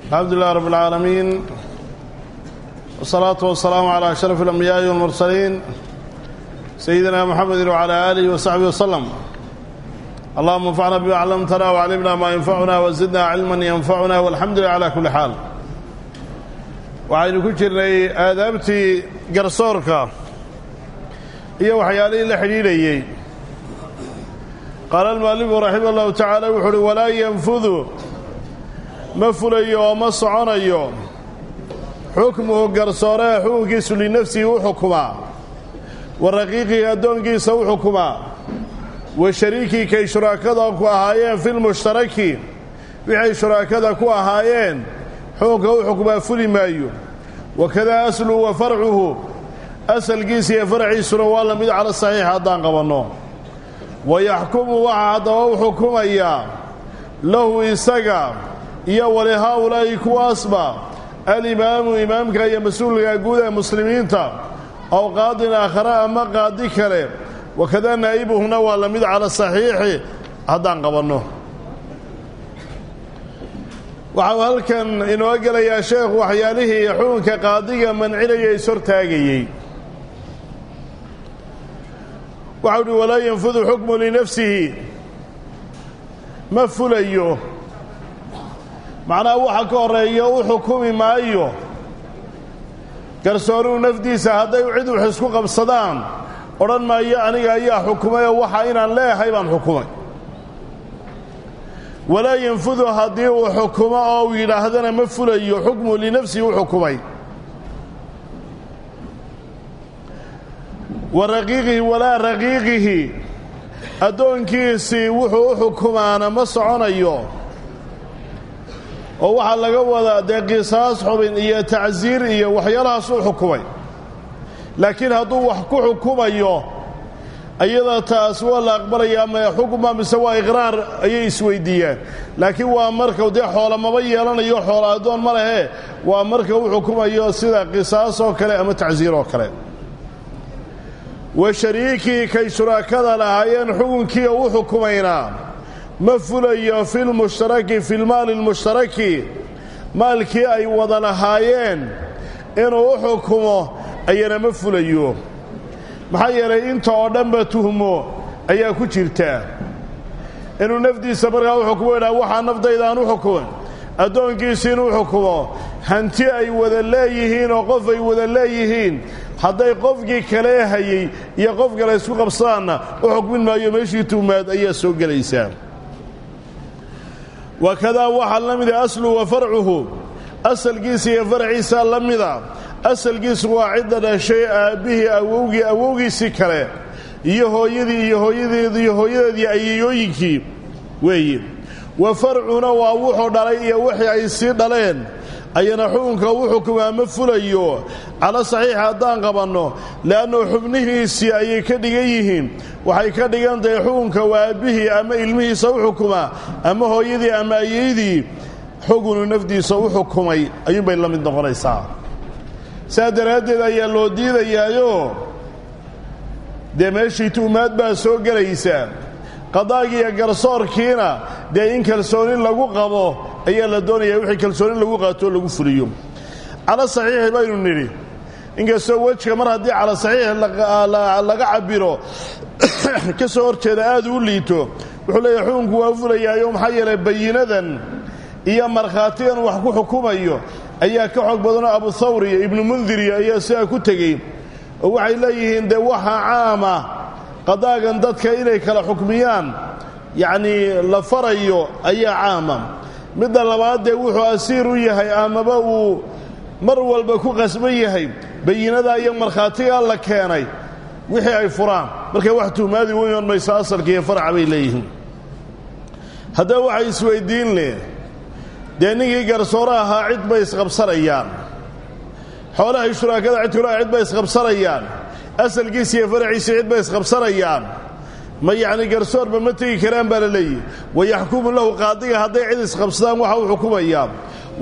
الحمد لله رب العالمين والصلاة والسلام على أشرف الأنبياء والمرسلين سيدنا محمد وعلى آله وصحبه وسلم اللهم انفعنا بما علمتنا وعلمنا ما ينفعنا وزدنا علما ينفعنا والحمد لله على كل حال waxaynu ku jirnay aadaabtii garsoorka iyo waxyaalihii la xidhiidhayey qaala almualifu raximah allahu tacaala wuxu uhi walaa yanfudu ma fulayo oo ma soconayo xukmuhu garsooreha xukunkiisu linafsihi u xukumaa wa raqiiqihi addoonkiisa u xukumaa wa shariikii kay shuraakada ku ahaayeen filmushtaraki wixay shuraakada ku ahaayeen xukunka u xukumaa fuli maayo wakadaa asluhu wa farcuhu asalkiisa iyo farciisuna waa la mid cala saxiix haddaan qabanno wa yaxkumu waxaa haddaba u xukumayaa lahu isaga iyo wali haa-ulaa'i kuwaasba alimaamu imaamka iyo mas-uulka guud ee muslimiinta ow qaadin aakhare ama qaadi kale wakadaa naa'ibuhuna waa la mid cala saxiixi haddaan qabanno waxau halkan inoo gelayaa sheekhu waxyaalihii xukunka qaadiga mancinaya ishortaagayey waxau uhi walaa yanfudu xukmu linafsihi ma fulayo macnaha waxa ka horeeya u xukumi maayo garsooruhu nafdiisa hadday cid wax isku qabsadaan odhan maayo aniga ayaa xukumay oo waxa inaan leeyahay baan xukumay walaa yanfudu haddii uu xukumo oo uu yidhaahdana ma fulayo xukmu linafsihi u xukumay wa raqiiqihi walaa raqiiqihi addoonkiisii wuxuu u xukumaana ma soconayo oo waxaa laga wadaa dee qisaas xubin iyo tacsiir iyo waxyaalahaas u xukumay laakiin hadduu wax ku xukumayo iyada taas waa la aqbalayaa ma xukuma mise waa iqraar ayay isweydiiyaan laakiin waa marka dee xoola maba yeelanayo xoola addoon ma lehe waa marka u xukumayo sida qisaas oo kale ama tacsiir oo kale wa shariikii kay shuraakada lahaayeen xukunkii u xukumaynaa ma fulayo filmushtaraki filmaali lmushtaraki maalkii ay wada lahaayeen inuu u xukumo ayana ma fulayo maxaa yeelay inta oo dhanba tuhmo ayaa ku jirta inuu nafdiisa markaa u xukumo idhaha waxaa nafdaydaan u xukuman addoonkiisi inuu xukumo hanti ay wada leeyihiin oo qof ay wada leeyihiin hadday qofkii kale hayey iyo qof kale isku qabsadaanna u xukmin maayo meeshii tuhmaad ayaa soo gelaysaa wakadaa waxaa la mida asluhu wa farcuhu asalkiisa iyo farciisa la mida asalkiisu waa cidda dhashay aabbihii awowgii awowgiisii kale iyo hooyadii iyo hooyadeedi iyo hooyadeedii ayayooyinkii weeye wa farcuna waa wuxuu dhalay iyo wixii ay sii dhaleen ayana xukunka u xukumaa ma fulayo cala saxiix haddaan qabanno le'annu xubnihiisii ayay ka dhigan yihiin waxay ka dhigan tahay xukunka waa aabbihii ama ilmihiisa u xukumaa ama hooyadii ama ayaydii xukunu nafdiisa u xukumay ayuunbay la mid noqonaysaa saa daraaddeed ayaa loo diidayaayo dee meeshii tu'maad baa soo gelaysa qadaagiiyo garsoorkiina dee in kalsooni lagu qabo ayaa la doonayaa wixii kalsooni lagu qaatoo lagu fuliyo cala saxiixi baynu nidhi inkastoo wejka mar haddii cala saxiix laga cabbiro ka soo hor jeeda aad u liito wuxuu leeyahay xukunku waa fulayaayo maxaa yeelay bayinadan iyo markhaatigan wax ku xukumayo ayaa ka xoog badanoo abu thawr iyo ibnu mundiriyo ayaa sidaa ku tegey oo waxay leeyihiin dee waxaa caama qadaagan dadka inay kala xukmiyaan yacnii la farayo ayaa caama midda labaad dee wuxuu asiir u yahay amaba uu mar walba ku qasban yahay bayinadaa iyo markhaatigaa la keenay wixii ay furaan markay wax tuhmaadi weyoon mayso asalka iyo farca bay leeyihiin haddaba waxay isweyddiin leh dee ninkii garsoore ahaa cid bay isqabsanayaan xoolahay shuraakada cid kulaha cid bay isqabsanayaan asalkiisa iyo faraciisa cid bay isqabsanayaan ma yacni garsoorba ma tegi karaan baa la leeyihi wayaxkumu lahu qaadiga hadday cid isqabsadaan waxa uu xukumayaa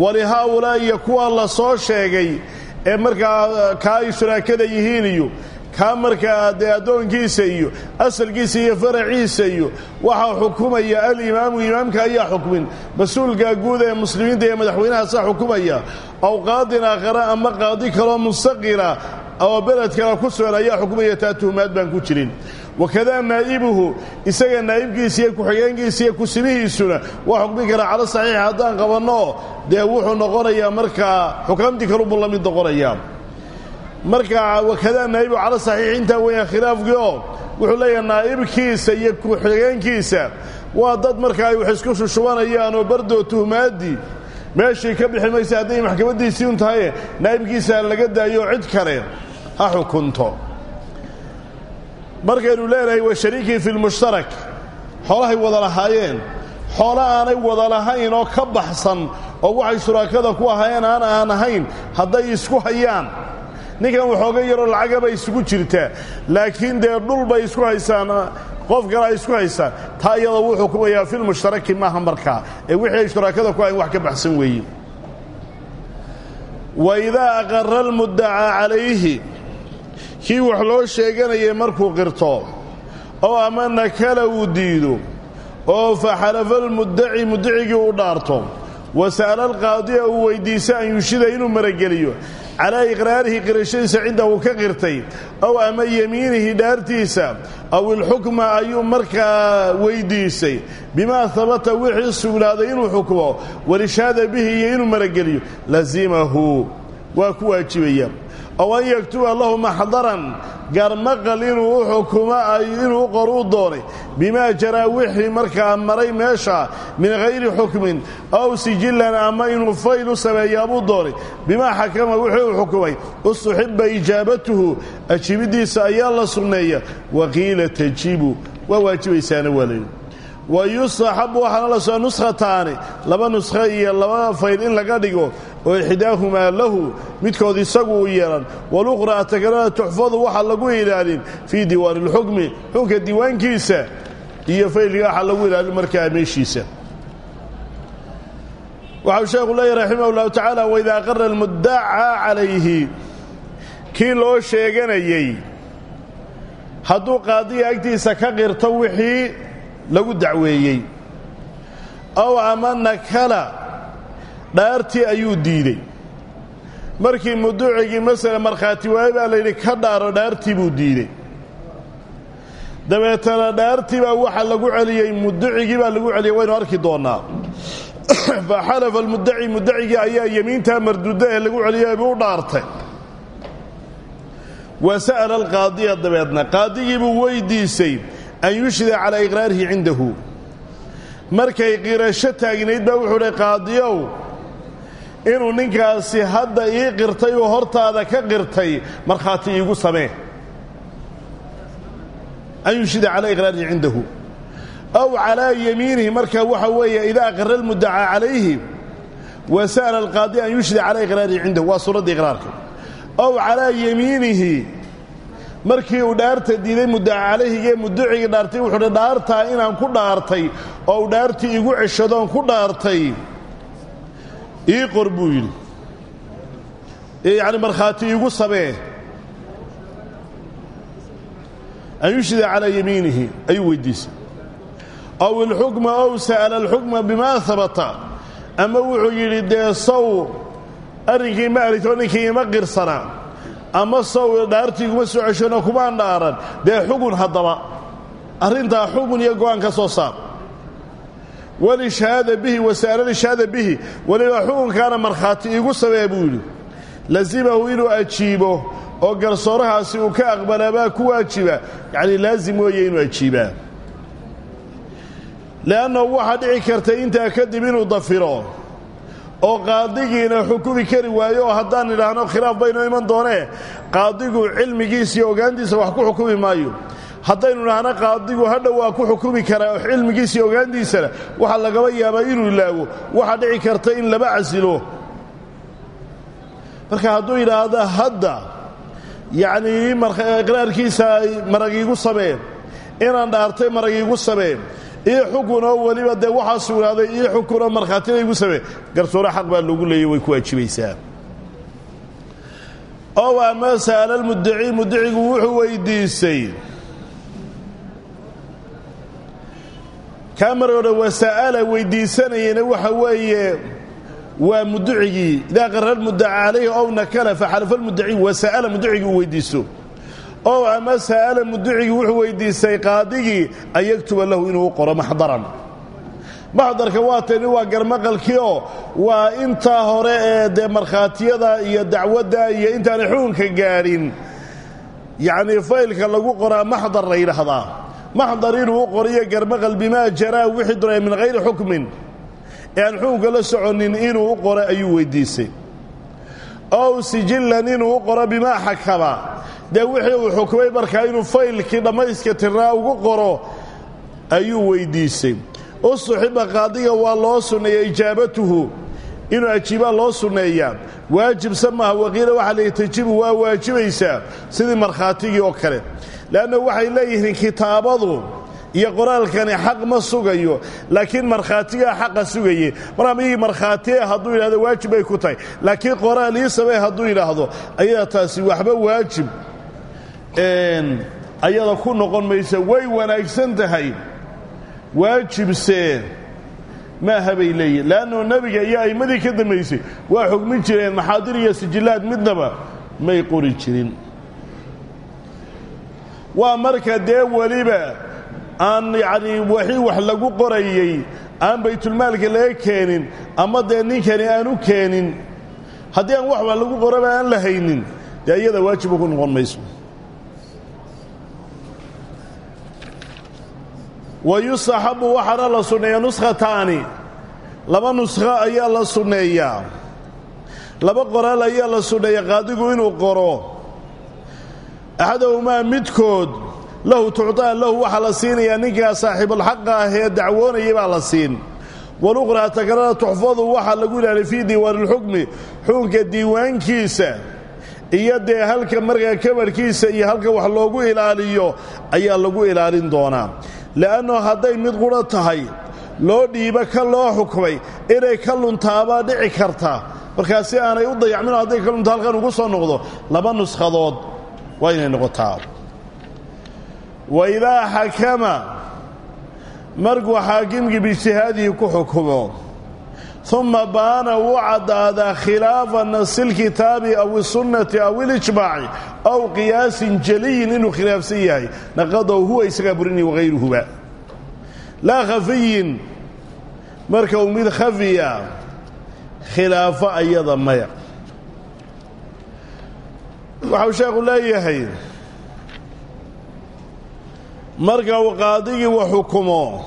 walihaa-ulaa iyo kuwa la soo sheegay ee markaa kaa ay shuraakada yihiin iyo kaa markaa dee addoonkiisa iyo asalkiisa iyo faraciisa iyo waxaa xukumaya alimaamu imaamka ayaa xukmin mas-uulka guud ee muslimiinta ee madaxweynahaasaa xukumaya aw qaadin aakhara ama qaadi kaloo mustaqila oo beled kale ku sugan ayaa xukumaya taa tuhumaad baan ku jirin wakadaa naa'ibuhu isaga naa'ibkiisa iyo ku-xigeenkiisa iyo kusimihiisuna waa xukmi karaa calo saxiixa haddaan qabanno dee wuxuu noqonayaa markaa xukaamtii kalubuu la mid noqonayaa marka wakadaa naa'ibu calo saxiix intaa weeyaan khilaafkii oo wuxuu leeyahay naa'ibkiisa iyo ku-xigeenkiisa waa dad marka ay wax isku shushubanayaan oo bardoo tuhmaaddii meeshii ka bixi maysa hadday maxkamaddiisii un tahaye naa'ibkiisa laga daayo cid kale ha xukunto markaynu leenahay wa shariikii fi lmushtarak xoolahay wada lahaayeen xoolo aanay wada lahayn oo ka baxsan oo waxay shuraakada ku ahaayeen aan aan ahayn hadday isku hayaan ninkan waxooga yaroo lacagabay isugu jirtaa laakiin dee dhul bay isku haysaan qof kale ay isku haysaan taa iyadoo wuu xukumayaa filmushtaraki maaha markaa ee wixii ay shuraakada ku ahayn wax ka baxsan weeye wa idaa aqara almuddacaa calayhi kii wax loo sheeganayay markuu qirto oo ama nakala uu diido oo fa xalafa almuddaci muddacigii u dhaarto wa sa'ala alqaadiya uu weyddiisa an yushida inuu marageliyo calaa iqraarihi qirashadiisa cidda uu ka qirtay ow ama yemiinihi dhaartiisa aw ilxukma ayuu markaa weyddiisay bimaa habata wixii sugnaaday inuu xukmo walishaada bihi iyo inuu marageliyo lazimahu waa ku waajibaya ow an yaktuba lahu maxdaran garmaqal inuu u xukumo inuu u qor u doonay bimaa jaraa wixii markaa maray meesha min hayri xukmin aw sijillan ama inuu fayl u sameeyaabuu doonay bimaa xakama wixii uu xukumay ustuxiba ijaabatuhu ajiibiddiisa ayaa la sugneeya waqiila tajibu waa waajibaysaana waa layidhi wa yustaxabu waxaana la soa nuskhataani laba nuskho iyo laba fayl in laga dhigo oo ixdaahumaa lahu midkood isagu uu yeelan walukhraa takalada tuxfadu waxaa lagu ilaalin fii diiwaani اlxukmi xunka diiwaankiisa iyo faylka waxaa lagu ilaalin markaa meeshiisa waxau sheekhu leeyahy raximah اllahu tacaala waida aqara almuddacaa calayhi kii loo sheeganayey hadduu qaadiga agtiisa ka qirto wixii lagu dacweeyey ow ama nakala dhaartii ayuu diidey markii muducigii masala markhaati waaye baa layidhi ka dhaaro dhaartii buu diidey dabeetana dhaartii baa waxa lagu celiyey muducigii baa lagu celiyey waynu arki doonnaa fa xalafa almuddaci muddacigii ayaa yemiintaa marduudda ee lagu celiyey buu u dhaartay wa sa'ala alqaadiya dabeedna qaadigii buu weydiisay an yushhida calaa iqraarihi cindahu markay qirasho taagnayd baa wuxuu dhi qaadiyow inuu ninkaasi hadda ii qirtay oo hortaada ka qirtay markhaati iigu samee an yushhida calaa iqraarihi cindahu aw calaa yamiinihi marka waxa weeye idaa aqara almuddacaa calayhi wa sa'ala alqaadiya an yushhida calaa iqraarihi cindahu waa suuradda iqraarka aw calaa yamiinihi markii uu dhaarta diiday muddaca calayhigee muducigii dhaartay wuxuu hi dhaartaa inaan ku dhaartay oo uu dhaartii igu ceshadoon ku dhaartay ii qor buu yidhi yacni markhaati iigu samee an yushhida calaa yamiinihi ayuu weydiisay aw ilxukma ow sa'ala alxukma bimaa habata ama wuxuu yidhi dee sow arrinkii ma arito ninkii ima qirsana ama sow dhaartii iguma soo ceshano kumaan dhaaran dee xugun haddaba arrintaa xugun iyo go'aan ka soo saar walishahaada bihi wasa'ala lishahaada bihi weliba xukunkaana markhaati iigu samee buu yidhi lazimahu inuu ajiibo oo garsoorahaasi uu ka aqbalabaa ku waajiba yacnii laazim weeye inuu ajiibaa le'annahu waxaa dhici karta intaa kadib inuu dafiro oo qaadigiina xukumi kari waayo oo haddaan idhaahno khilaaf baynoo iman doonee qaadigu cilmigiisa iyo ogaantiisa wax ku xukumi maayo haddaynu idhaahno qaadigu hadhow waa ku xukumi karaa cilmigiisa iyo ogaantiisana waxaa lagaba yaabaa inuu ilaago waxaa dhici karta in laba casilo marka hadduu yidhaahdo hadda yacnii iqraarkiisa marag iigu samee inaan dhaartay marag iigu samee io xukunoo weliba dee waxaa sugnaaday io xukunoo markhaatina igu samee garsoore xaq baa loogu leeyay way ku waajibaysaa ow ama sa'ala lmuddaci muddicigu wuxuu weydiisay kaa mar odhan wasa'ala weydiisanayana waxa weeye waa mudducigii idaa qarra lmuddaca calayhi ow nakala faxalafa lmuddaci wasa'ala muddicigii uu weydiisto ow ama sa'ala mudducigii wuxuu weydiistay qaadigii an yaktuba lahu inuu u qoro maxdaran maxdarka waa tani waa garmaqalkii oo waa intaa hore ee dee markhaatiyada iyo dacwadda iyo intaanay xukunka gaadhin yacnii faylka lagu qoraa maxdar la yidhaahdaa maxdar inuu u qoriyo garmaqal bimaa jaraa wixii doonaya min hayri xukmin ee aan xukunka la soconin inuu u qoro ayuu weydiisay ow sijillan inuu u qoro bimaa xakama dee wixii uu xukmay markaa inuu faylkii dhammayska tirnaa ugu qoro ayuu weydiisay ustuxiba qaadiga waa loo sunneeya ijaabatuhu inuu ajiibaa loo sunneeyaa waajibsa maaha waqiila waxaa la tajibu waa waajibaysaa sidii markhaatigii oo kale leanna waxay leeyihiin kitaabadu iyo qoraalkani xaq ma sugayo laakiin markhaatigaa xaqa sugaye markaa miyii markhaatie hadduu yidhahdo waajib bay ku tahay laakiin qoraal ii samee hadduu yidhaahdo ayadaa taasi waxba waajib ayada ku noqon maysa way wanaagsan tahay waajibse maaha bay leeyihin le'annuu nebiga iyo a'immadii ka dambaysay waa xugmin jireen maxaadir iyo sijillaad midnaba may qori jirin waa marka dee weliba aan yacnii wixii wax lagu qorayey aan baytulmaalka laga keenin ama dee ninkani aan u keenin haddii aan wax wax lagu qoraba aan la haynin dee iyada waajiba ku noqon mayso wa yustaxabu waxaana la sunneeyaa nuskhataani laba nuskho ayaa la sunneeyaa laba qoraal ayaa la sunneeya qaadigu inuu qoro axadahumaa midkood lahu tucطaa lahu waxaa la siinayaa ninkaa saaxiibulxaqa ah ee dacwoonayay baa la siin waluqraa takrara tuxfadu waxaa lagu ilaaliyay fii diiwaani اlxukmi xukunka diiwaankiisa iyo dee halka markaa kabarhkiisa iyo halka wax loogu ilaaliyo ayaa lagu ilaalin doonaa le'anno hadday mid qudha tahay loo dhiibo ka loo xukmay inay ka luntaabaa dhici karta markaa si aanay u dayacmino hadday ka lunta halkan ugu soo noqdo laba nuskhadood waa inay noqotaa wa idaa xakama markuu xaakimkii biijtihaadihi ku xukumo uma baana wuu caddaadaa khilaafa nasi lkitaabi aw isunnati aw ilijmaaci aw qiyaasin jaliyin inuu khilaafsan yahay naqadow huwa isagaa burinaya wahayruhuba laa khafiyin marka uu mid khafiya khilaafo ayada maya waxau sheekhu leeyahay marka uu qaadigii wa xukumo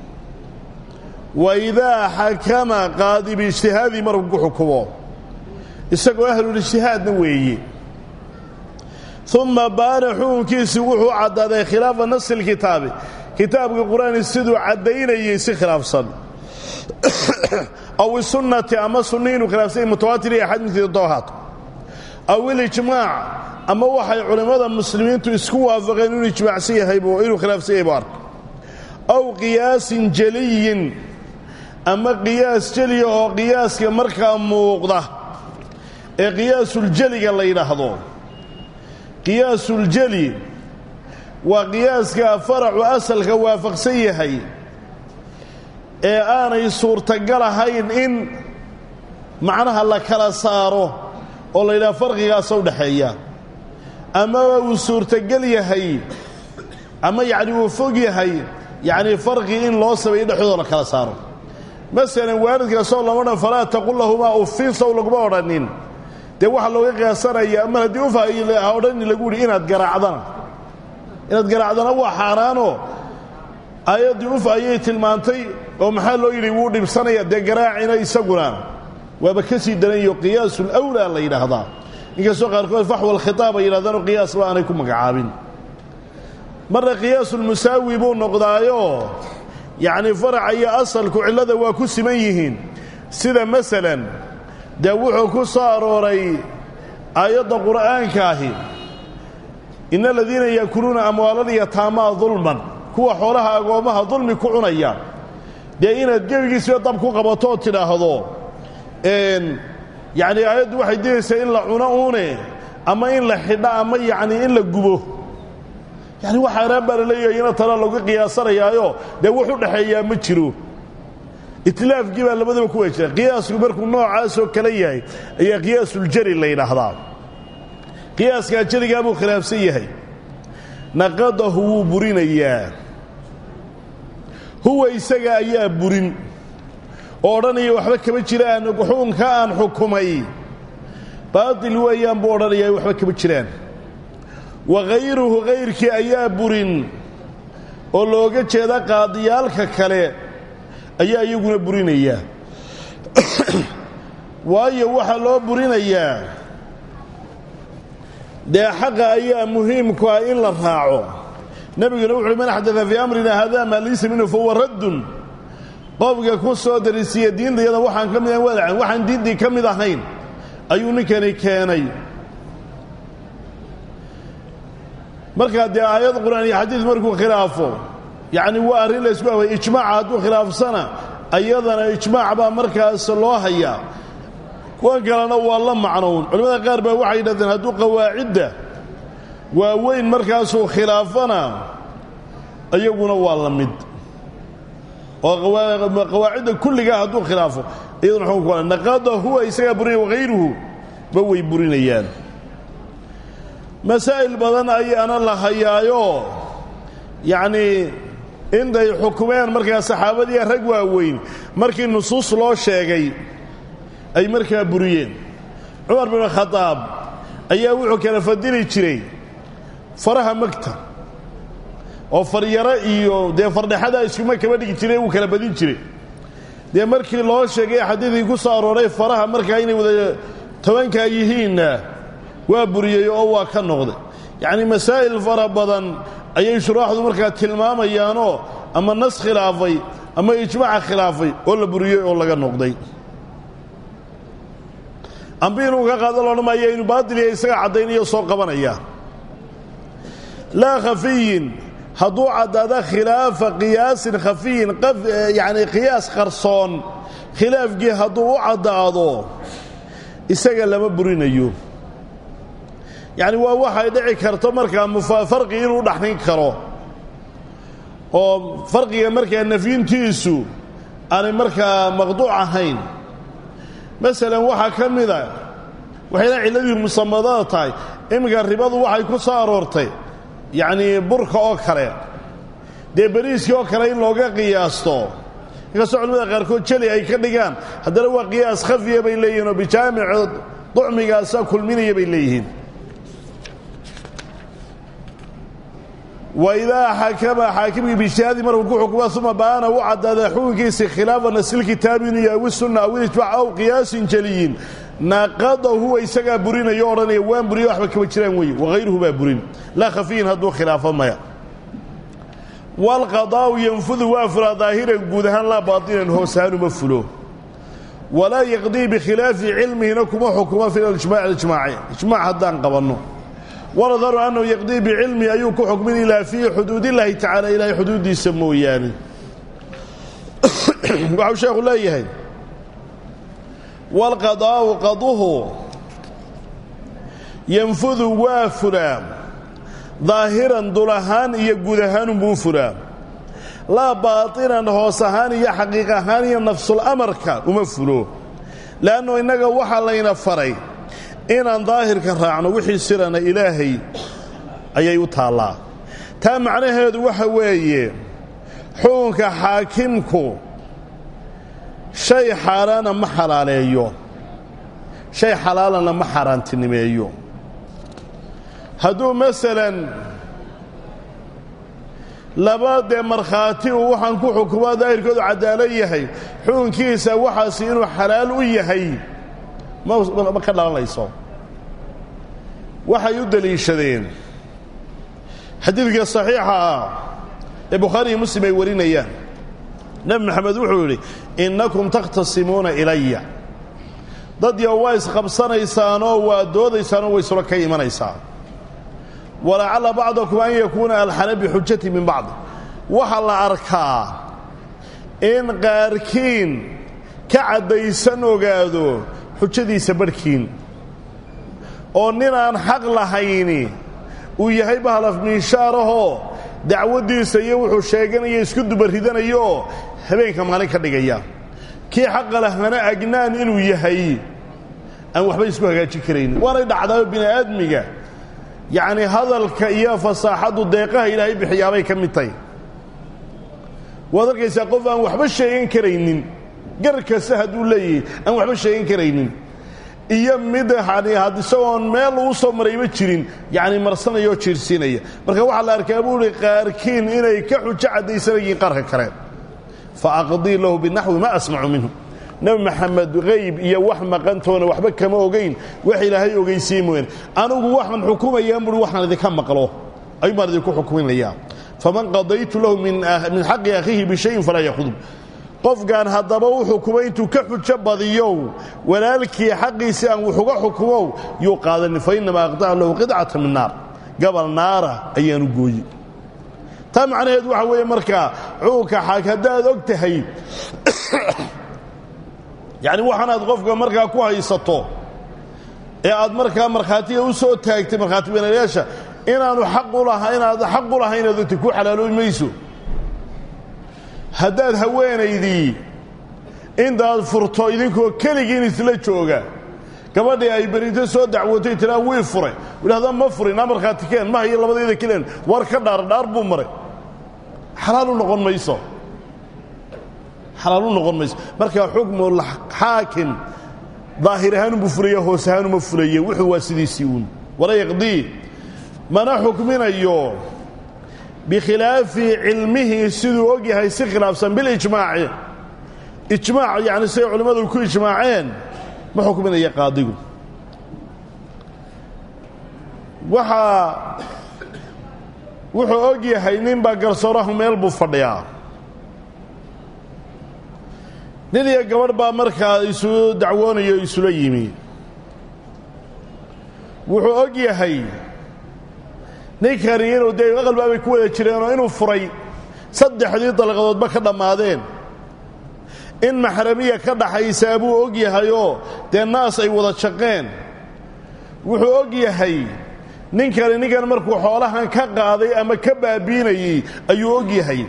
wa idaa xakama qaadi biijtihaadii markuu ku xukumo isagoo ahlulijtihaadna weeye uma baana xukunkiisii wuxuu caddaaday khilaafa nasi lkitaabi kitaabka qur-aani siduu caddaynayey si khilaafsan aw isunnati ama sunni inuu khilaafsanya mutawaatir iyo axad midkeeda doo ahaato aw ilijmaac ama waxay culimmada muslimiintu isku waafaqeen inuu ijmaacsan yahay inuu khilaafsan yahay buu arko aw qiyaasin jaliyin ama qiyaas jeliya oo qiyaaska markaa muuqda ee qiyaasuljeliga la yidhaahdo qiyaasuljeli waa qiyaaska faracu asalka waafaqsan yahay ee aanay suurtagal ahayn in macnaha la kala saaro oo la yidhaha farqigaasa udhaxeeya amaba uu suurtogel yahay ama yacni uu fog yahay yacni farqi in loo sameeyo dhexdooda la kala saaro masalan waalidkaasoo lama odhan falaa taqul lahumaa uffin sow laguma odhanin dee waxaa looga qiyaasanayaa mar haddii ufa ha odhani lagu yidhi inaad garaacdana inaad garaacdana waa xaaraanoo aayaddii uf ayay tilmaantay oo maxaa loo yidhi wuu dhibsanaya dee garaacina isaguna waaba ka sii daranyaho qiyaasulawlaa la yidhaahdaa inkastoo qaarkood faxwa alkhitaab ay yidhahdaanoo qiyaasba aanay ku magacaabin marna qiyaasulmusaawi buu noqdaayoo yacnii faraca iyo asalku cillada waa ku siman yihiin sida masalan dee wuxuu ku soo arooray aayadda qur'aankaahi ina aladiina yaakuluuna amwaalaliyataamaa dulman kuwa xoolaha agoommaha dulmi ku cunaya dee inaad gebigiisiba dab ku qabato oo tidhaahdo yacnii aayaddu waxay dilaysaa in la cuno uune ama in la xidho ama yacnii in la gubo yani wax xaaraan baa la leeyahay ina tala lagu qiyaasanayaayo dee wax u dhexeeyaa ma jiro itlaafkii baa labadaba ku wajira qiyaasku markuu noocaasoo kale yahay ayaa qiyaasuljari la yidhaahdaa qiyaaskaa jarigaa buu khilaafsan yahay naqadahu wuu burinayaa huwa isaga ayaa burin oo odhanaya waxba kama jiraan xukunka aan xukumay baatil weeyaan buu odhanaya waxba kama jiraan wa hayruhu hayrkii ayaa burin oo looga jeeda qaadiyaalka kale ayaa iyaguna burinayaa waayo waxaa loo burinayaa dee xaqa ayaa muhiimku ah in la raaco nebiguna wuxuuhi man axdaa fii amrina hada maa laysa minhu fahuwa raddun qofka ku soo darisiiya diintayada waxaan ka mid ahayn wadacan waxaan diintii ka mid ahayn ayuu ninkani keenay markaa dee aayad qur'aan iyo xadiid markuu khilaafo yacni waa arrin la ysku away ijmaaca hadduu khilaafsana ayadana ijmaac baa markaas loo hayaa kuwan kalena waa la macnown culimmada qaar baa waxay yidhahdeen hadduu qawaacidda waaweyn markaasuu khilaafana iyaguna waa la mid oo qawaacidda kulligaa hadduu khilaafo iyaduna xukunku waa naqada huwa isagaa burinaya wahayruhu ba way burinayaan masaa'il badan ayaana la hayaayo yacnii intay xukumeen markaa saxaabadii rag waaweyn markii nusuus loo sheegay ay markaa buriyeen cumar bin khadaab ayaa wuxuu kala fadili jiray faraha magta oo faryaro iyo dee fardhexada iskuma kaba dhigi jiray wuu kala badin jiray dee markii loo sheegay xadiidkii ku soo arooray faraha markaa inay wada tobankaa yihiinna waa buriyey oo waa ka noqday yacnii masaa'il fara badan ayay shuraaxdu markaa tilmaamayaanoo ama nas khilaafay ama ijmaaca khilaafay oo la buriyey oo laga noqday ambi inuu ka qaado loodhan maayo inuu baadiliya isaga caddaynayo soo qabanaya laa khafiyin hadduu caddaado khilaafa qiyaasin khafiyin yacni qiyaas qarsoon khilaafkii hadduu u caddaado isaga lama burinayo yacni waa waxay dhici karto markaa farqi inuu dhaxnin karo oo farqiga markaa nafyintiisu aanay markaa maqduuc ahayn masalan waxaa ka mida waxayna cilladii musamadada tahay iminka ribadu waxay ku soo aroortay yacnii burka oo kale dee beriiskii oo kale in looga qiyaasto inkastoo culimada qaarkood jeli ay ka dhigaan haddana waa qiyaas khafiya bay leeyihin oo bijaamici ducmigaasa kulminaya bay leeyihiin waidaa xakama xaakimkii bijtihaadi markuu ku xukuma uma baana u caddaada xukunkiisi khilaafa nasilkitaabi inuu yahay wisunna aw ilijmac aw qiyaasin jeliyin naqada huwa isagaa burinayo odhanaya waan buriyo waxba kama jiraan weeye wahayruhu baa burin laa khafiyin hadduu khilaafo maya waalqadaa'u yanfudu waa fulaa daahiran guud ahaan laa baatinan hoosaanuma fulo walaa yaqdii bikhilaafi cilmihina kuma xukuma fi ijmac ijmaaci ijmaac haddaan qabanno wanadaru annahu yaqdii bicilmi ayuu ku xukmin ilaa fii xuduudillaahi tacala ilaahay xuduuddiisa mooyaane waxau sheekhu leeyahay waalqadaa'u qaduhu yanfudu waa fulaa daahiran dul ahaan iyo guud ahaanunbuu fulaa laa baatinan hoos ahaan iyo xaqiiq ahaan iyo nafsulamarka uma fulo le'annu innaga waxaa layna faray inaan daahirka raacno wixii sirana ilaahay ayay u taallaa taa macnaheedu waxa weeye xukunka xaakimku shay xaaraana ma xalaaleeyo shay xalaalana ma xaaraantinimeeyo hadduu masalan laba dee markhaati uu waxaan ku xukumaa daahirkoodu caddaalo yahay xukunkiisa waxaasi inuu xalaal u yahay ma ka dhalanayso waxay u deliishadeen xadiidka saxiixa ah ee bukhaari iyo muslim ay warinayaan nebi maxamed wuxuu yidhi innakum takhtasimuuna ilaya dad yo waa isqabsanaysaanoo waa doodaysaanoo way isula ka imanaysaa walacalla bacdakum an yakuuna alxana bixujati min bacd waxaa la arkaa in qaarkiin ka caddaysan ogaado xujadiisa barhkiin oo nin aan xaq lahayni uu yahay bahalaf miishaarahoo dacwaddiisa iyo wuxuu sheeganaya isku dubaridanayo oo habeenka maalin ka dhigaya kii xaqa lahana agnaan inuu yahay aan waxba isku hagaajin karaynin waanay dhacdaao bini aadmiga yacni hadalka iyo fasaaxaddu deeqaha ilaahay bixiyaabay ka mid tahay waad arkaysaa qof aan waxba sheegan karaynin gar kasta hadduu leeyahay aan waxba sheegan karaynin iyo mid yani isagoon meel uu soo marayba jirin yacni marsanaya oo jiirsiinaya marka waxaa la arkaa buu ihi qaarkiin inay ka xujo caddaysanayeen qaarka kale fa aqdii lahu binaxwi ma asmacu minhu nebi maxamed hayb iyo wax maqantoona waxba kama ogayn wax ilaahay ogaysiye mooyaane anigu waxaan xukumayaan buui waxaan idinka maqlo ayuun baan idinku xukuminayaa faman qadaytu lahu min xaqi akhiihi bishayin falaa yakhudb qofkan haddaba u xukumay intuu ka xujo badiyow walaalkii xaqiisii aan wuxuga xukumow yuu qaadanin fa innamaa aqtaca lahu qidcata min naar gabal naara ayaanu gooye taa macnaheed waxa weeye markaa cuuka xaag haddaad og tahay yacni waxaanaad qofka markaa ku haysato ee aad markaa markhaatiga u soo taagtay markhaati beenayaasha inaanu xaq u laha inaad xaq u lahayn inaad ogtay ku xalaaloobi mayso haddaad haweenaydii intaad furto idinkoo keligiin isla jooga gabadhii ay berinto soo dacwotay tiraa wii furay idhahda ma furin aa markhaati keen ma hayo labadayda keleen war ka dhaar dhaar buu maray xalaalu noqon mayso xalaalu noqon mayso marka xukmu xaakim daahir ahaanunbuu fulaya hoos ahaanuma fulaye wuxuu waa sidiisii uun wala yaqdii mana xukminayo bikhilaafi cilmihi siduu og yahay si khilaafsan bilijmaaci ijmaac yani siday culimmadu ku ijmaaceen ma xukminaya qaadigu waxaa wuxuu og yahay ninbaa garsoorahu meel buu fadhiyaa nin iyo gabadh baa markaa isu dacwoonayo isula yimi wuxuu og yahay ninkani inuu dee aqalbaabay ku wada jireenoo inuu furay saddexdii dalqadoodba ka dhammaadeen in maxramiya ka dhaxaysaa buu og yahayoo dee naas ay wada shaqeen wuxuu og yahay ninkani ninkan markuu xoolahan ka qaaday ama ka baabiinayey ayuu og yahay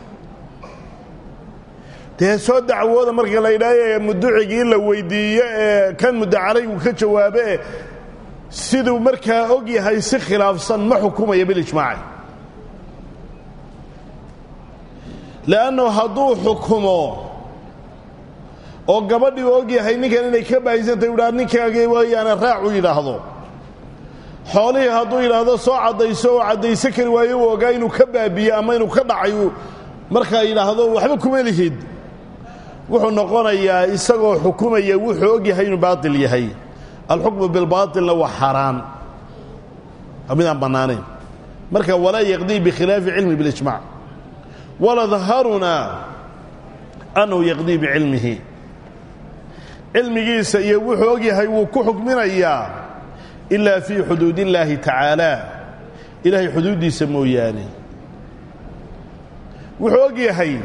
dee soo dacwooda marka la yidhaahaye muducigii in la weyddiiyo ee kan muddacaray uu ka jawaabe siduu markaa og yahay si khilaafsan ma xukumaya bilijmaaci le'annu hadduu xukumo oo gabadhii u og yahay ninkan inay ka baahiysantahy u dhaha ninkaagii wayaane raac u yidhaahdo xoolihii hadduu yidhaahdo soo caddayso oo caddayso kari waayo uu ogaa inuu ka baabiye ama inuu ka dhacay markaa yidhaahdo waxba kuma lihid wuxuu noqonayaa isagoo xukumaya wuxuu og yahay inuu baatil yahay alxukmu bilbaatilna waa xaaraan waa midaan bannaanayn marka walaa yaqdii bikhilaafi cilmi bilijmac waladharunaa annahu yaqdii bicilmihi cilmigiisa iyo wuxuu og yahay wuu ku xukminayaa ilaa fii xuduud illaahi tacaala ilaahay xuduuddiisa mooyaane wuxuu og yahay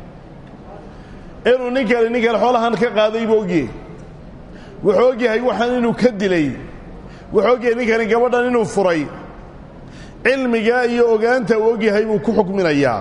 inuu ninkani ninkan xoolahan ka qaaday buu ogyahay wuxuu og yahay waxaan inuu ka dilay wuxuu og yahay ninkani gabadhan inuu furay cilmigaa iyo ogaanta uu og yahay buu ku xukminayaa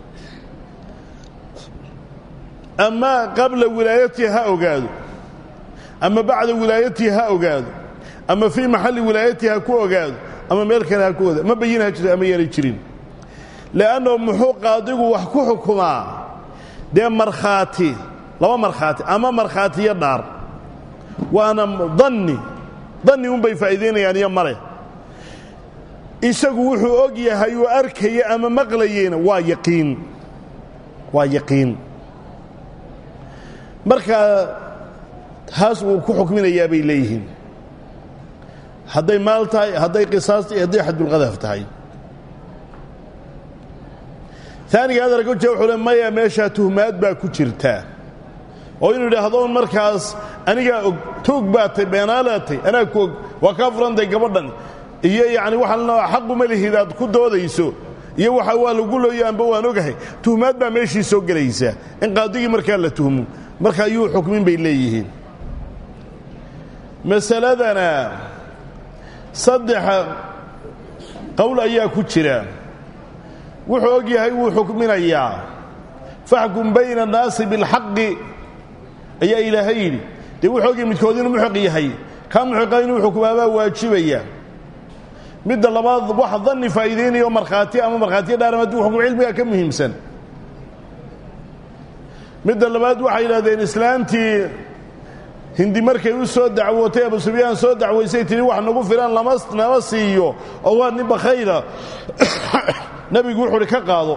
ama qabla wilaayatihi ha ogaado ama bacda wilaayatihi ha ogaado ama fii maxalli wilaayatihi ha ku ogaado ama meel kale ha ku ogaado ama bayin ha jirto ama yaanay jirin le'anno muxuu qaadigu wax ku xukumaa dee markhaati laba markhaati ama markhaatiyo dhaar waana danni danni unbay faa'iidaynayaan iyo male isagu wuxuu og yahay uu arkaya ama maqlayeyna waa yaqiin waa yaqiin markaa taas uu ku xukminayaa bay leeyihiin hadday maal tahay hadday qisaas tahay hadday xadulqadaf tahay aaniga hadalka ujeeda wuxuu le maya meeshaa tuhmaad baa ku jirta oo inuu idhaahdo un markaas anigaa og tuug baa tay beenaalaa tay anaa ku og waa kaa furantay gabadhan iyo yacni waxaa xaquma lihid aad ku doodayso iyo waxa waa lagu looyo amba waan ogahay tuhmaad baa meeshii soo gelaysa in qaadigii markaa la tuhmo marka ayuu xukmin bay leeyihiin masaladana saddex qowl ayaa ku jira wuxuu og yahay wuu xukminayaa faxkum bayna annaasi bilxaqi ayaa ilaahay yidhi dee wuxuu ogyahay midkood inuu muxiq yahay kaa muxiqa inuu xukumaabaa waajibaya midda labaad wax danni faa'iidaynayo markhaati ama markhaatiya dhaaram hadduu xukum cilmiga ka muhiimsan midda labaad waxay yidhahdeen islaantii hindi markay u soo dacwootay abu sufyaan soo dacwaysay tihi wax nagu filan lama nama siiyo oo waa nin bakhayla nebigu wuxu uhi ka qaado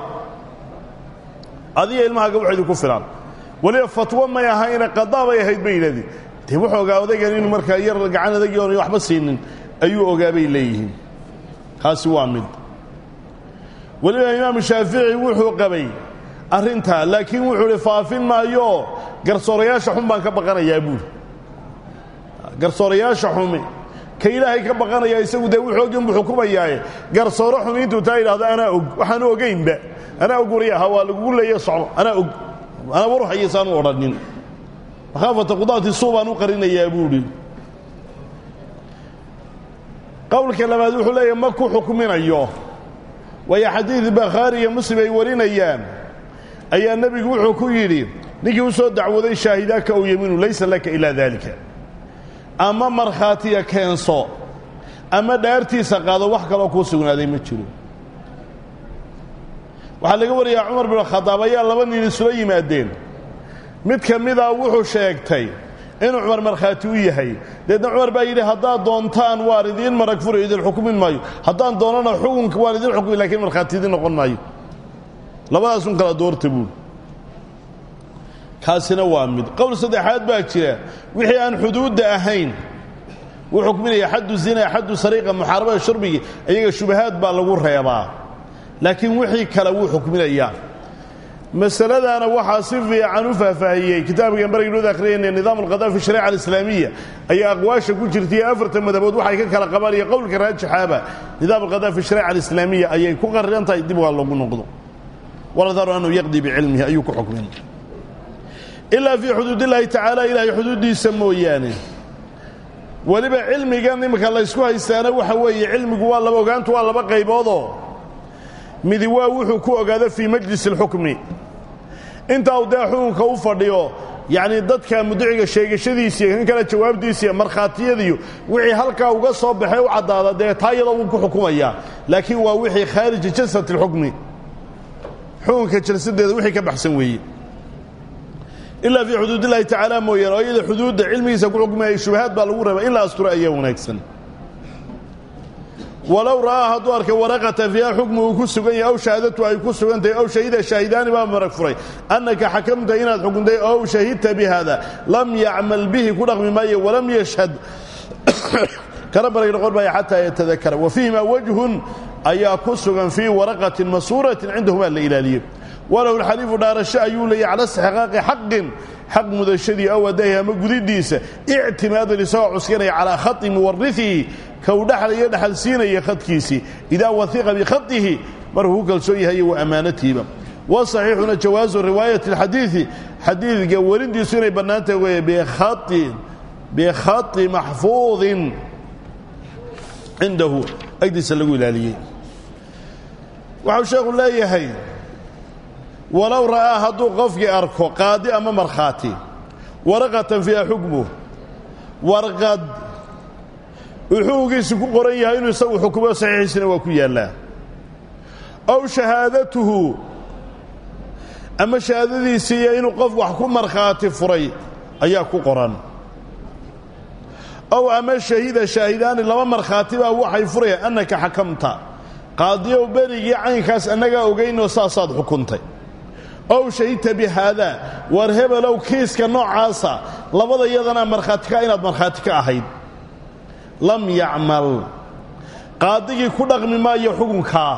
adiga ilmahaaga wax idinku filan weliba fatwo may ahayna qadaa bay ahayd bay yidhahdeen dee wuxuu ogaa odaygan inuu markaa yar gacan adagii oona waxba siinin ayuu ogaa bay leeyihiin kaasi waa mid weliba imaamu shaafici wuxuu qabay arrintaa laakiin wuxuu hi faafin maayo garsoorayaasha xun baan ka baqanayaa buuri garsoorayaasha xumi ka ilaahay ka baqanaya isagu dee wuxuu ogin buu xukumayaaye garsooro xumi intuu taa yidhahdo anaa og waxaanu ogaynba anaa og waryaha waa lagugu leeya socdo anaa og anaa warhayasaanu odhanin makhaafata qudaati suu baan u qarinayaa buuhi qowlka labaad wuxuu leeyahy ma ku xukminayo waayo xadiid bakhaari iyo muslim ay warinayaan ayaa nebigu wuxuu ku yidhi ninkii u soo dacwooday shaahidaaka ow yemiinu laysa laka ilaa daalika ama markhaatiya keenso ama dhaartiisa qaado wax kaloo kuu sugnaaday ma jiro waxaa laga wariyaa cumar bin khadaab ayaa laba nin isula yimaadeen mid ka mida wuxuu sheegtay inuu cumar markhaati u yahay deedna cumar baa yidhi haddaad doontaan waan idiin marag furi idin xukumin maayo haddaan doonana xukunka waan idin xukumi lakiin markhaati idin noqon maayo labadaasun kala doorta buuli kaasina waa mid qowl saddexaad baa jira wixii aan xuduudda ahayn wuu xukminaya xaddu zina xaddu sariiqa muxaarabada shurbigi iyaga shubahaad baa lagu reebaa laakiin wixii kale wuu xukminayaa masaladaana waxaa si fiican u faahfaahiyey kitaabkan baraynuud akhriyayna nidaam alqada fi shariica alislaamiya ayaa aqwaasha ku jirtaiyo afartan madabood waxay ka kala qabaan iyo qowlka raajixaaba nidaam alqada fi shariica alislaamiya ayay ku qariran tahay dib waa loogu noqdo waladaru anuu yaqdii bicilmihi ayuu ku xukmin ilaa fii xuduud illaahi tacaala ilaahay xuduuddiisa mooyaane weliba cilmigan iminka laysku haystaana waxa weeye cilmigu waa laba ogaantu waa laba qayboodoo midi waa wuxuu ku ogaado fii majlis alxukmi intaa uu dee xukunka u fadhiyo yacnii dadka mudiciga sheegashadiisiiyo kan kale jawaabdiisiiyo markhaatiyadiiyo wixii halkaa uga soo baxay u caddaada dee taa iyadoo wuu ku xukumayaa laakiin waa wixii khaarija jalsat alxukmi xukunka jalsadeeda wixii ka baxsan weeye ilaa fii xuduud illahi tacaala mooyaane oo iyada xuduudda cilmigiisa ku xukmayay shubahaad baa lagu rabaa in la asturo ayaa wanaagsan walow ra'aa hadduu arkay waraqatan fiiha xukmu uu ku sugan yahay ow shahaadatu ay ku sugan tahay ow shahida shaahidaani baa marag furay annaka xakamta inaad xukuntay ow shahidta bi haada lam yacmal bihi ku dhaqmi maayo walam yashhad kana barag noqon maayo xataa yatadakara wa fiihimaa wajhun ayaa ku sugan fii waraqatin masuuratin cindahumaa la ilaaliyo walow lxaliifu dhaarasho ayuu leeyay cala istixqaaqi xaqin xaq mudashadii aw adaahi ama gudidiisa ictimaadan isagoo cuskanaya calaa khati muwariihi kau dhexlaya dhexal siinaya khadkiisii idaa wahiqa bikhatihi markuu ku kalsoon yahay wa ammaanatihiba wasaxiixuna jawaazu riwaayati alxadiidi xadiidka werindiisu inay bannaantahay wey bikhai bikhati maxfuudin cindahu agdiisa lagu ilaaliyey waxau sheekhu leeyahay walow ra'aa hadduu qofkii arko qaadi ama markhaati waraqatan fiiha xukmuh warqad uxuugiisi ku qoran yahay inuu isagu xukumo saxiixiisina waa ku yaallaa ow shahaadatuhu ama shahaadadiisiiyo inuu qof wax ku markhaati furay ayaa ku qoran ow ama shahida shaahidaani laba markhaati baa waxay furayaan annaka xakamta qaadiyow berigii caynkaas annagaa ogaynoo saasaad xukuntay ow shahidta bi haadaa war hebelow kiiska noocaasa labada yadana markhaati ka inaad markhaati ka ahayd lam yacmal qaadigii ku dhaqmi maayo xukunkaa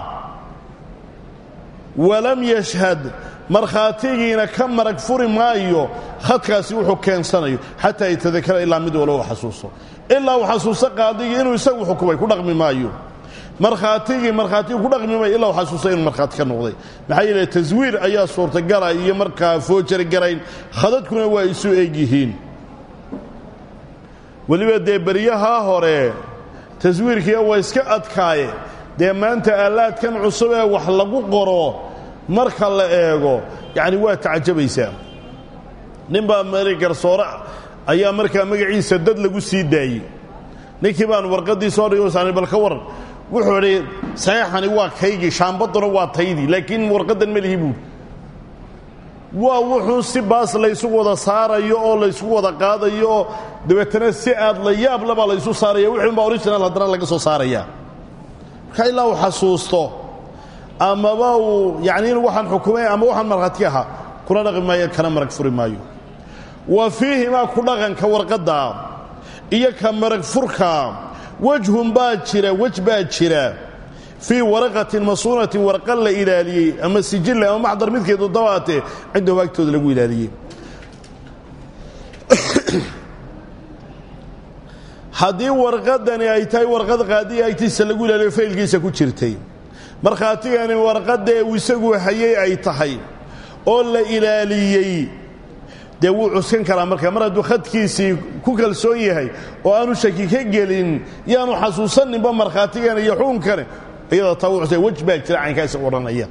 walam yashhad markhaatigiina ka marag furi maayo khadkaasi wuxuu keensanayo xataa yatadakara ilaa mid walo u xasuuso ilaa uu xasuuso qaadigii inuu isagu xukumay ku dhaqmi maayo markhaatigii markhaatigii ku dhaqmi maayo ilaa uu xasuuso inuu markhaati ka noqday maxaa yeele taswiir ayaa suurtagala iyo markaa foojari garayn khadadkuna waa isu eg yihiin weliba dee beryahaa hore taswiirkiia waa iska adkaaye dee maanta aalaadkan cusub ee wax lagu qoro marka la eego yacni waa tacajabaysaa ninbaa mari garsoore ayaa markaa magaciisa dad lagu sii daayey ninkii baan warqaddii soo dhigay saan bal ka waran wuxuu idhi saxeexani waa kaygii shaambaduna waa taydii laakiin warqaddan ma lihi buuri waa wuxuu si baas laysu wada saarayo oo laysu wada qaadayo oo dabeetana si aad la yaab labaa laysu saaraya wixuunbaa original haddana laga soo saaraya marka ilaa uu xasuusto amaba uu yacni in waxaan xukumay ama waxaan markhaati ahaa kuna dhaqi maayo kana marag furi maayo wa fiihimaa ku dhaqanka warqadda iyo ka marag furka wejhun baa jira wej baa jira fii waraqatin masuunatin warqa la ilaaliyey ama sijille ama maxdar midkeedu dabaatee cindahum agtooda lagu ilaaliyey haddii warqadani ay tahay warqad qaadiya agtiisa lagu ilaaliyo faylkiisa ku jirtay markhaatigani warqadee uu isagu hayay ay tahay oo la ilaaliyey dee wuu cuskan karaa markaa mar hadduu khadkiisii ku kalsoon yahay oo aanu shaki ka gelin yaanu xasuusaninba markhaatigana iyo xuunkane iyada taa wuu wej baa jira caynkaasi odhanaya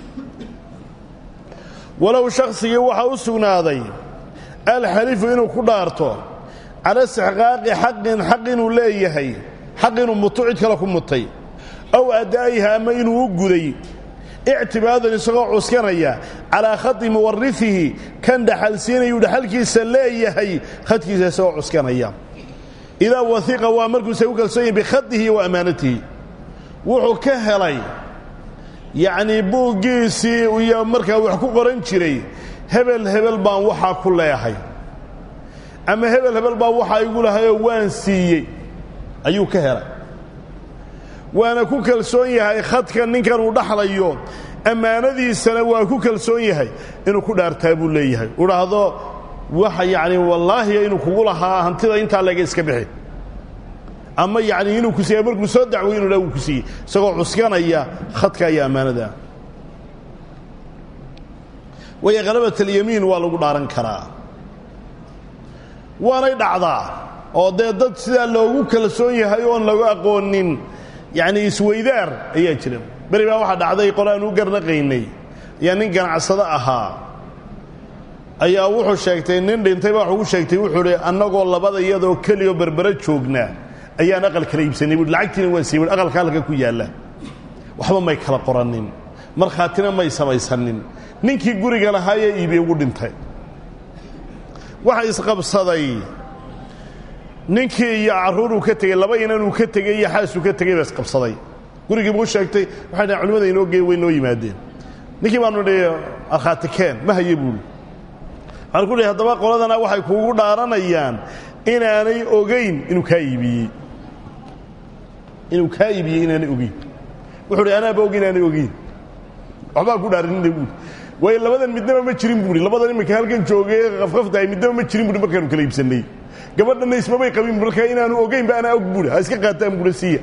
walow shaksigii waxaa u sugnaaday alxalifu inuu ku dhaarto cala istixqaaqi xaqin xaq inuu leeyahay xaq inuu muto cid kale ku mutay aw addaa'iha ama inuu u guday ictibaadan isagoo cuskanaya calaa khadi muwarifihi kan dhaxalsiinayuu dhaxalkiisa leeyahay khadkiisa isagoo cuskanaya idaa wahiqa waa markuusa u kalsoon yahay bikhadihi wa ammaanatihi wuxuu ka helay yacnii buuggiisii iyo markaa wax ku qoran jiray hebel hebel baan waxaa ku leehay ama hebel hebel baa waxaa igu lahayoo waan siiyey ayuu ka helay waana ku kalsoon yahay khadka ninkan uu dhaxlayo ammaanadiisana waa ku kalsoon yahay inuu ku dhaartaa buu leeyahay u dhahdo waxa yacni wallaahi inuu kugu lahaa hantida intaa laga iska bixi ama yacni inuu ku siiya markuu soo dacwoy inu dha uu ku siiyey isagoo cuskanaya khadka iyo ammaanada waayo khalabat alyamiin waa lagu dhaaran karaa waanay dhacdaa oo dee dad sidaa loogu kalsoon yahay oon lagu aqoonin yacni isweydaar ayaa jira beri baa waxaa dhacday qole aan u garnaqaynay ayaa nin ganacsado ahaa ayaa wuxuu sheegtay nin dhintay baa wuxuu sheegtay wuxuu hi annagoo labada iyadoo keliyoo berbera joognaa ayaan aqal kala iibsanay buui lacagtiina waan siiyey buui aqalka halka ku yaalla waxba may kala qorannin markhaatina may samaysanin ninkii guriga lahaayee iibiye ugu dhintay waxa isqabsaday ninkii iyo carruuruu ka tegey laba inanuu ka tegey iyo xaasuu ka tegey baa isqabsaday gurigii buu sheegtay waxay dhahen culimada inoo gee way noo yimaadeen ninkii baanu dhi markhaati keen ma haye buuli waxaan ku dhi haddaba qoladana waxay kuugu dhaaranayaan inaanay ogayn inuu kaa iibiyey inuu kaa iibiyey inaanay ogeyn wuxuu hi anaaba og inaanay ogeyn waxbaa ku dhaarinina buuli waayo labadan midnaba ma jirin buui labadan iminka halkan joogay qafqaftahay midnaba ma jirin buui markaanu kala iibsannay gabadhanna ismabay qabin markaa inaanu ogaynba anaa og buui ha iska qaataan buui siiya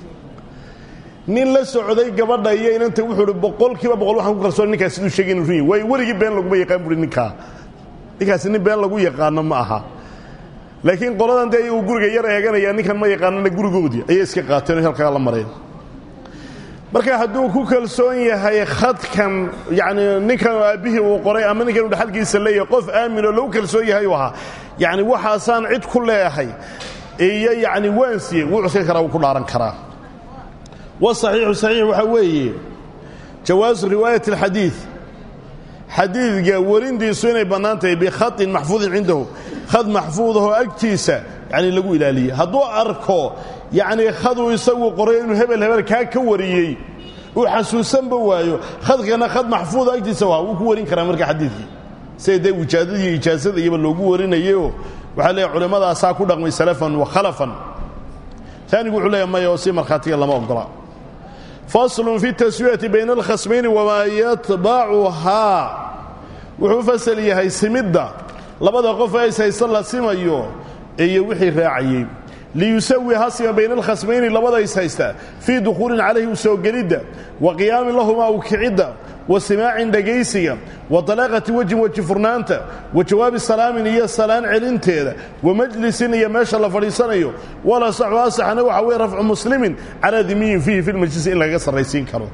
nin la socday gabadha iyo inanta wuxuu hi boqol kiiba boqol waxaan ku kalsoon ninkaas siduu sheegay inu run yahy waayo weligii been laguma yaqaan buui ninkaa ninkaasi nin been lagu yaqaano ma aha laakiin qoladan dee uu guriga yar eeganaya ninkan ma yaqaanana gurigoodii ayay iska qaateen oo halkaa la mareen marka hadduu ku kalsoon yahay khadkan yacni ninkan aabbihii uu qoray ama ninkan uu dhaxalkiisa leeyahay qof aamin oo lagu kalsoon yahay uu ahaa yacni waxaasaan cid ku leeyahay iyo yacni waan siiyey wuu cuskan karaa wuu ku dhaaran karaa wasaxiixu saxiix waxaa weeye jawaasu riwaayat alxadiid xadiidka warintiisu inay bannaan tahay bikhatin maxfuudin cindahu khad maxfuudahoo agtiisa yani lagu ilaaliyey hadduu arko yacnii khaduu isagu qoray inuu hebel hebel kaa ka wariyey uu xasuusanba waayo khadkana khad maxfuuda agtiisa waa wuu ku warin karaa marka xadiidkii sida dee wijaadada iyo ijaasada iyaba loogu warinayayoo waxaa leeyahy culimmadaasaa ku dhaqmay salafan wa khalafan taanigu wuxuu leeyahy maya oo si markhaatiga lama ogola faslun fi taswiyati bayna alkhasmayni wamaa yatbacuhaa wuxuu fasal yahay simidda labada qof ee ishaysta la simayo iyo wixii raacayey liyusawi hasima bayna alkhasmayni labada ishaysta fii dukhuulin calayhi u soo gelidda wa qiyaamin lahumaa u kicidda wa simaacin dhegaysiga wa dalaaqati wejhin weji furnaanta wa jawaabi salaamin iyo salaan celinteeda wa majlisin iyo meesha la fadhiisanayo wala saxu asaxana waxa weye rafcu muslimin calaa dimiyin fiihi fi lmajlisi in lagaga sarraysiin karo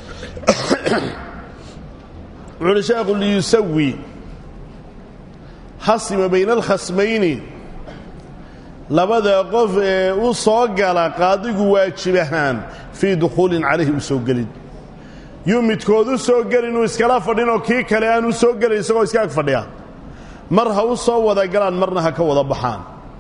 wuxuuhi sheekhu liyusawi hasima bayna alkhasmayni labada qof ee u soo gala qaadigu waajib ahaan fii dukhuulin calayhi u soo gelin yuu midkood u soo geli inuu iskala fadhinoo kii kale aan u soo gelin isagoo iska ag fadhiya mar ha u soo wada galaan marna ha ka wada baxaan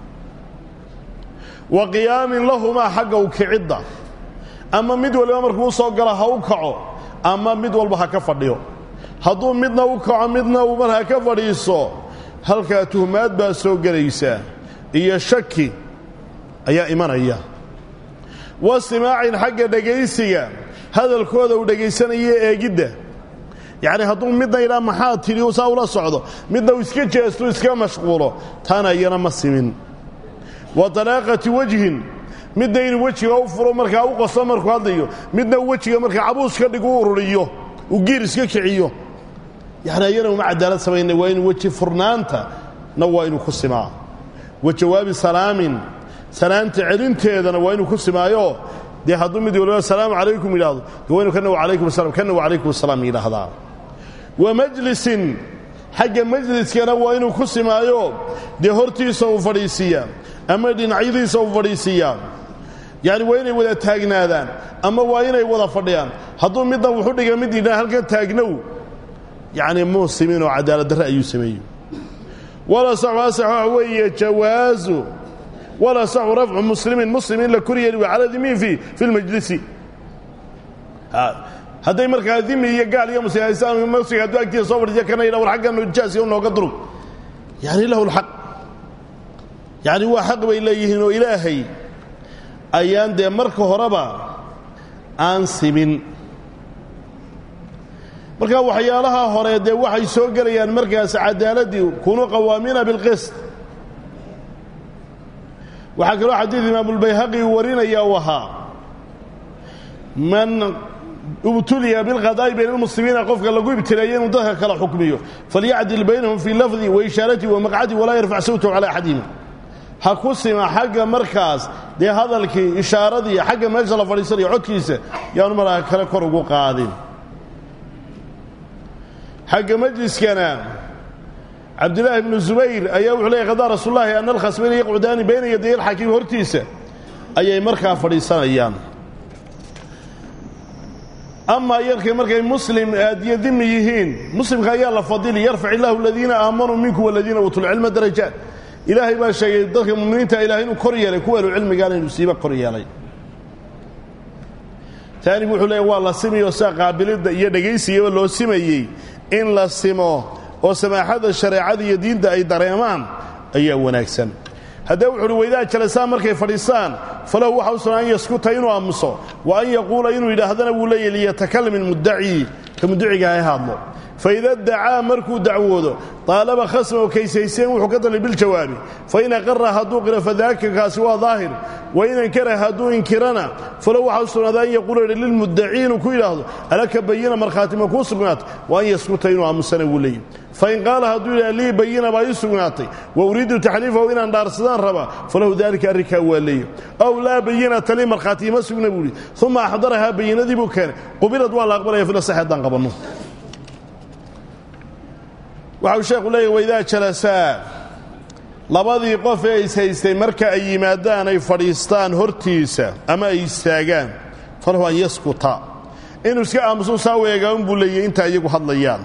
wa qiyaamin lahumaa xagga u kicidda ama mid waliba markuu u soo galo ha u kaco ama mid walba ha ka fadhiyo hadduu midna u kaco midna uu mar ha ka fadhiiso halkaa tuhmaad baa soo gelaysa iyo shaki ayaa imanaya wa simaacin xagga dhegaysiga hadalkooda uu dhegaysanaya eegidda yacni hadduu midna idhaa maxaa tidhi uu saa ula socdo midna uu iska jeestu iska mashquulo taana iyana ma simin wa dalaaqati wejhin midna inuu wejiga u furo markaa u qoso markuu hadlayo midna uu wejiga markaa cabuus ka dhig u ururiyo uu giir iska kiciyo yacni ayana uma cadaalad samayna waa inuu weji furnaanta na waa inuu ku simaa wa jawaabi salaamin salaanta celinteedana waa inuu ku simaayo dee hadduu mid waliba asalaamu calaykum yidhahdo de waa inu kana wacalaykum asalam kana wacalaykum asalaam yidhaahdaa wa majlisin xagga majliskana waa inuu ku simaayo dee hortiisa uu fadhiisiiyaa ama dhinacyadiisa uu fadhiisiiyaa yacni waa inay wada taagnaadaan ama waa inay wada fadhiyaan hadduu midna wuxu dhiga mid yidhaha halkan taagnow yacni muu simin oo cadaalad darre ayuu sameeyey wala saxu asax waxa weeye jawaasu wala saxu rafcu muslimin muslim in la kor yeeli wa calaa dimiin fi fi lmajlisi hadday markaa dimi iyo gaal iyo muslimaysaan masiga hadduu agtiisa soo fadhiiya kana yidha war xaggan jaasiya u nooga durug yani lahu lxaq yacni waa xaq bay leeyihiin oo ilaahay ayaan dee marka horeba aan simin marka waxyaalaha hore dee waxay soo gelayaan markaas cadaaladdii kunuu qawaamiina bilqist waxaa kaloo xadiid imaamulbayhaqi uu warinaya u ahaa man ibtuliya bilqadaa'i bayna almuslimiina qofka lagu ibtileeyey inuu dadka kala xukmiyo falyacdil baynahum fii lafdi wa ishaarati wa maqcadi walaa yarfac sawtahu calaa axadihima ha ku sima xagga markaas dee hadalkii ishaaradii xagga meesha la fadhiisanayo codkiisa yaanu markaa kale kor ugu qaadin xagga majliskana cabdillaahi ibnu zubayr ayaa wuxuu leeyay qadaa rasuululahi ana alkhasmayni yaqcudaani bayna yaday alxakiim hortiisa ayay markaa fadhiisanayaan amaa yarkay markay muslim aadiyo dimi yihiin muslimka ayaa la fadili yarfac illaahu aladiina aamanuu minkum waladiina uutuu lcilma darajaat ilaahay baa sheegay dadka muminiinta ilahay inuu kor yeelay kuwa ahlucilmigaana inuu siiba kor yeelay taanigu wuxuu leeya waa la simiyo saa qaabilidda iyo dhegaysigaba loo simayey in la simo oo samaaxadda shareecada iyo diinta ay dareemaan ayaa wanaagsan haddee wuxu uhi waydaa jalasaan markay fadhiistaan falahu waxa u sugan an yaskuta inuu aamuso wa an yaquula inuu yidhaahdana wuu leeyahy liyatakalam ilmuddaci ka muddaciga ha hadlo faida dacaa markuu dacwoodo aalaba khasma oo kaysayseen wuxuu ka dalay biljawaabi fain aqara hadduu qiro fadaaka kaasi waa daahir wain ankara hadduu inkirana falow waxaa u sugnaada an yaquula lilmuddaci inuu ku yidhaahdo alaka bayina markhaati ma kuu sugnaatay wa an yaskuta inuu aamusana wuu leeyahy fain qaala hadduu yidhah lii bayina baa ii sugnaatay wa uriidu taxliifahu inaan dhaarsadaan rabaa falahu daalika arrinkaa waa leeya ow laa bayinata lii markhaati ima sugna buu ihi uma axdarahaa bayinadii buu keenay qubilad waa la aqbalaya filasax haddaan qabanno waxau sheekhu leeyahy waydaa jalasaa labadii qof ee ishaystay marka ay yimaadaan ay fadhiistaan hortiisa ama ay istaagaan falahu an yaskuta inuu iska aamusu saa weegaa unbuu leeyahy inta iyagu hadlayaan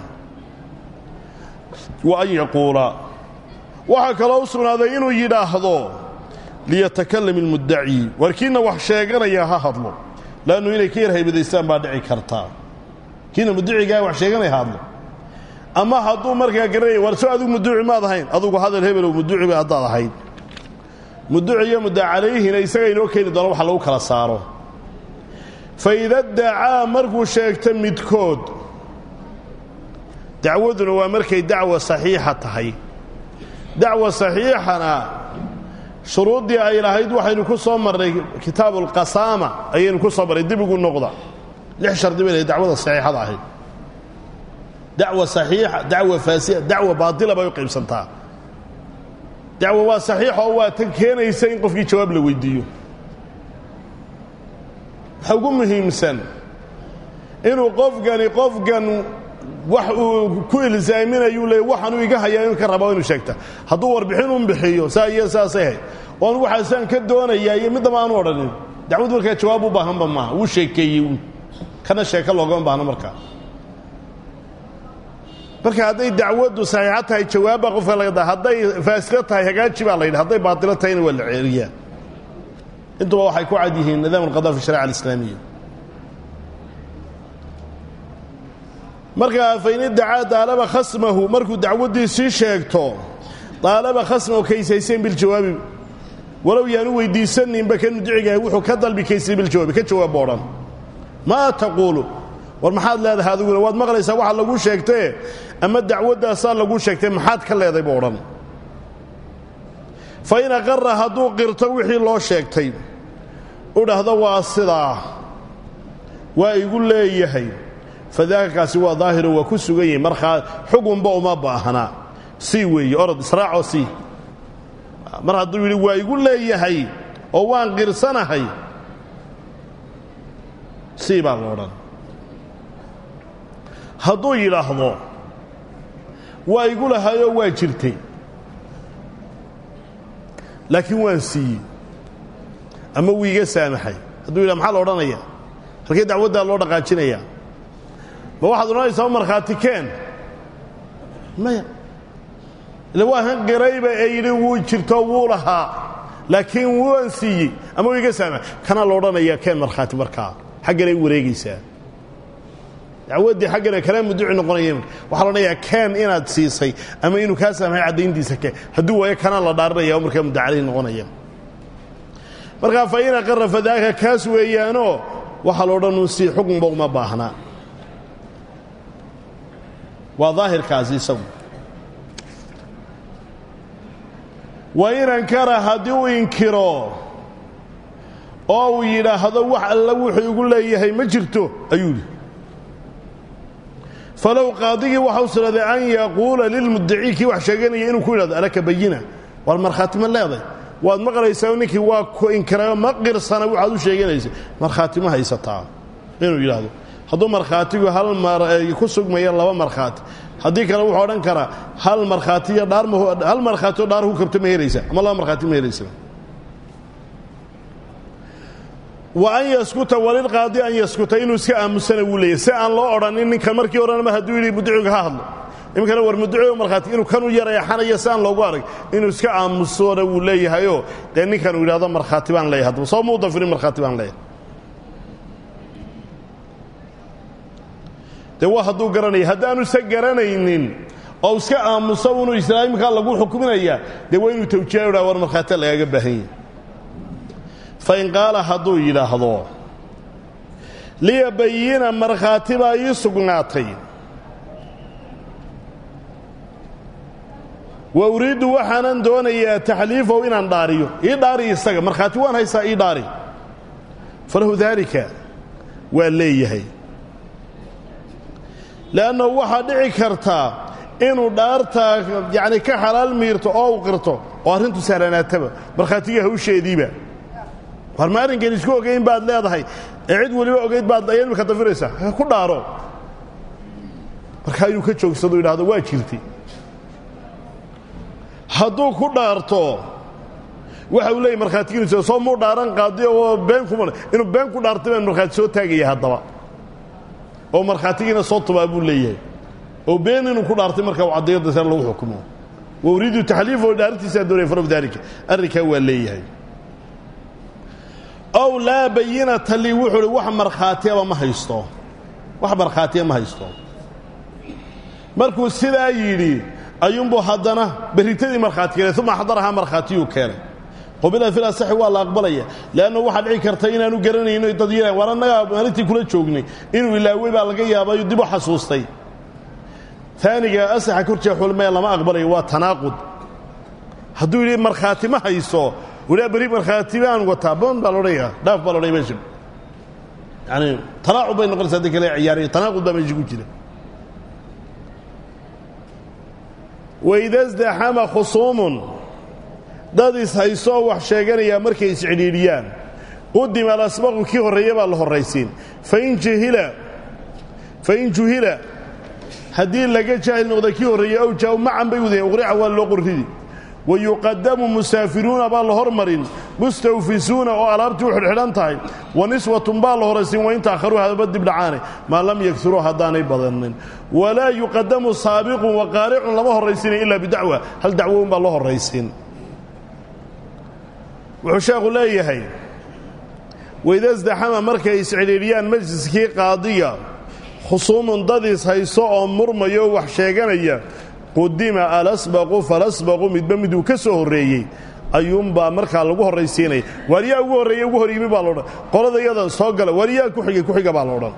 wa an yaquula waxaa kaloo u sugnaaday inuu yidhaahdo liyatakalam ilmuddaci warkiinna wax sheeganaya ha hadlo laannu inay ka yar haybadaystaan baa dhici kartaa kiina muddacigaa wax sheeganaya ha hadlo ama hadduu markaa garanaya war so adigu muduuci maad ahayn adugu hadal hebelow muduuci ba haddaad ahayd muduuci iyo muddaa calayhina isaga inoo keeni doona waxa lagu kala saaro fa ida dacaa markuu sheegto midkood dacwaduna waa markay dacwa saxiixa tahay dacwa saxiixana shuruuddii ay lahayd waxaynu ku soo marnay kitaabu alqasaama ayaynu ku soo marnay dib ugu noqda lix shardi bay lahayd dacwada saxiixada ahayd dacwa saxiixa dacwa faasida dacwa baatila bay u qaybsantaa dacwo waa saxiix oo waa tan keenaysa in qofkii jawaab la weydiiyo waxa ugu muhiimsan inuu qofkani qofkan wax uu ku ilsaaminayu le waxaanuu iga hayaa inuu ka raba inuu sheegta hadduu warbixin un bixiyo saa iyo saasay hayd oon waxaasaan ka doonayaa iyo middaba aanu odhanin dacwad markaa jawaab u baahanba maaha wuu sheekeeyey uun kana sheeko loogama baahno markaa marka hadday dacwaddu saxiixo tahay jawaabbaa qofka laga da hadday faasilo tahay hagaaji baa la yidhi hadday baatilo tahayna waa la ceeriyaa intuba waxay ku cad yihiin nidaam alqada fi sharica alislaamiya markaa fain iddacaa daalaba khasmahu markuu dacwaddiisii sheegto daalaba khasmahu kaysayseen biljawaabi walow yaanu weydiisaninba kan mudicigahay wuxuu ka dalbi kaysay biljawaabi ka jawaabba odhan maa taquulu war maxaad leedahay adiguna waad maqlaysaa waxa laguu sheegtae ama dacwaddaasaa laguu sheegtay maxaad ka leeday bu odhan fa in aqara hadduu qirto wixii loo sheegtay u dhahdo waa sidaa waa igu leeyahay fadaakakaasi waa daahiro waa ku sugan yahi markaa xugunba uma baahna sii weeye orod israacoo sii mar hadduu yidhi waa igu leeyahay oo waan qirsanahay sii baa la odhan hadduu yidhaahdo waa igu lahaayoo waa jirtay laakiin waan siiyey ama wuu iga saamaxay hadduu yidhah maxaa la odhanaya halkee dacwaddaa loo dhaqaajinaya ma waxaad odhanaysaa markhaati keen maya ila waa han qirayba ee yidhi wuu jirto wuu lahaa laakiin waan siiyey ama wuu iga saamaxay kanaa la odhanayaa keen markhaati markaa xagganay wareegaysaa dacwaddii xaggana kala muduci noqonaya waxaa la odhanayaa keen inaad siisay ama inuu kaa saamaxay caddayntiisa keen hadduu waayo kanaa la dhaaranaya oo markaa mudacalih noqonaya markaa fa in aqara fadaaka kaas weeyaanoo waxaa la odhan un sii xukunba uma baahnaa waa daahirkaasi isagu wa in ankara haddii uu inkiro oo uu yidhaahdo wax alla wuxuu igu leeyahay ma jirto ayuu yidhi falow qaadigii waxa u siraday an yaquula lilmudacii kii wax sheeganaya inuu ku yidhahdo alaka bayina war markhaati ma leeday waad maqlaysaa ninkii waa ku inkirayo ma qirsana waxaad u sheeganaysay markhaati ma haysataa inuu yidhaahdo hadduu markhaatigu hal mar ku sugmaya laba markhaati haddii kale wuxuu odhan karaa hal markhaatiyo dhaar hal markhaatioo dhaar ku kabto ma helaysa ama laba markhaati ma helaysa wa an yaskuta walilqaadi an yaskuta inuu iska aamusana wuu leeyahy si aan loo odhanin ninkan markii horena mar hadduu yidhi mudiciga ha hadlo iminkana war mudiciga markhaati inuu kanuu yareexanayo si aan loogu arag inuu iska aamusona wuu leeyahayoo dee ninkan uu yidhahdo markhaati baan leeyahay haddaba soo muu dafirin markhaati baan leeyahay dee waa hadduu garanaya haddaanu isa garanaynin oo iska aamuso inuu islaamkaa lagu xukuminayaa dee waa inuu tawjiiha dha war markhaatia lagaaga baahan yahy fain qaala hadduu yidhaahdo liya bayina markhaati baa ii sugnaatay wa uriiddu waxaanan doonayaa taxliifahu inaan dhaariyo ii dhaari isaga markhaati waan haysaa ii dhaari falahu daalika waa leeyahay le'annahu waxaa dhici kartaa inuu dhaartaa yacni ka xalaal miirto oo u qirto oo arrintu sahlanaataba markhaatigii hawsheediiba war ma arrinkan isku ogayn baad leedahay ee cid weliba ogayd baad aya imika dafiraysaa ku dhaaro markaa inuu ka joogsado yidhahdo waa jirtay hadduu ku dhaarto waxa uu leeyay markhaatigiinusa soo muu dhaaran qaadi oo been kuma inuu been ku dhaartay baan markhaati soo taagaya haddaba oo markhaatigiina soo tubaa buu leeyahay oo been inuu ku dhaartay markaa u caddayo dasar lagu xukumo wa uriidu taxliifahu dhaarintiisaa doonaya farahu daalika arrinkaa waa leeyahay ow laa bayinata lii wuxuu uhi wax markhaatiyaba ma haysto wax markhaatiya ma haysto markuu sidaa yidhi ayuunbuu haddana berritadii markhaati keenay uma xadarahaa markhaatiyuu keenay qubila fil asaxi waa la aqbalaya leanna waxaa dhici karta inaanu garanayno dad yara war annagaa maalintii kula joognay inuu ilaawey baa laga yaabayo dib u xasuustay aaniga asaxa korjee xulmee lama aqbalayo waa tanaaqud hadduu yidhi markhaati ma hayso walaa beri markhaati baan wataa boon baa laodhanaya dhaaf baa laodhaya meesha yani tanaacud bay noqonaysa haddii kale ciyaariyo tanaaqud baa meesha ku jira waida sdaxama khusuumun dad is-haysoo wax sheeganayaa markay iscidhiidhiyaan qudima alasbaqu kii horreeya baa la horraysiin fain jahila fain juhila haddii laga jaahil noqda kii horreeyey ow jaa macan bay wadayeen uqrica waa loo qorridi wa yuqadamu musaafiruuna baa la hormarin mustawfisuuna oo alaabtii u xidhxidhan tahay wa niswatun baa la horaysiin wa in taakharuu hadaba dib dhacaane maa lam yaguruu haddaanay badanin walaa yuqadamu saabiqun wa qaaricun lama horraysiinay ilaa bidacwa hal dacwo un baa loo horraysiin wuxuu sheekhu leeyahay waidasdaxama markay iscidhiidhiyaan majliskii qaadiga khusuumun dadiis hayso oo murmayo oo wax sheeganaya qudima alasbaqu falasbaqu midba miduu ka soo horreeyey ayuunbaa markaa lagu horraysiinaya waaryaa ugu horreeye ugu hor yimi baa laodhan qolada yadan soo gala waaryaa ku xigay ku-xiga baa laodhan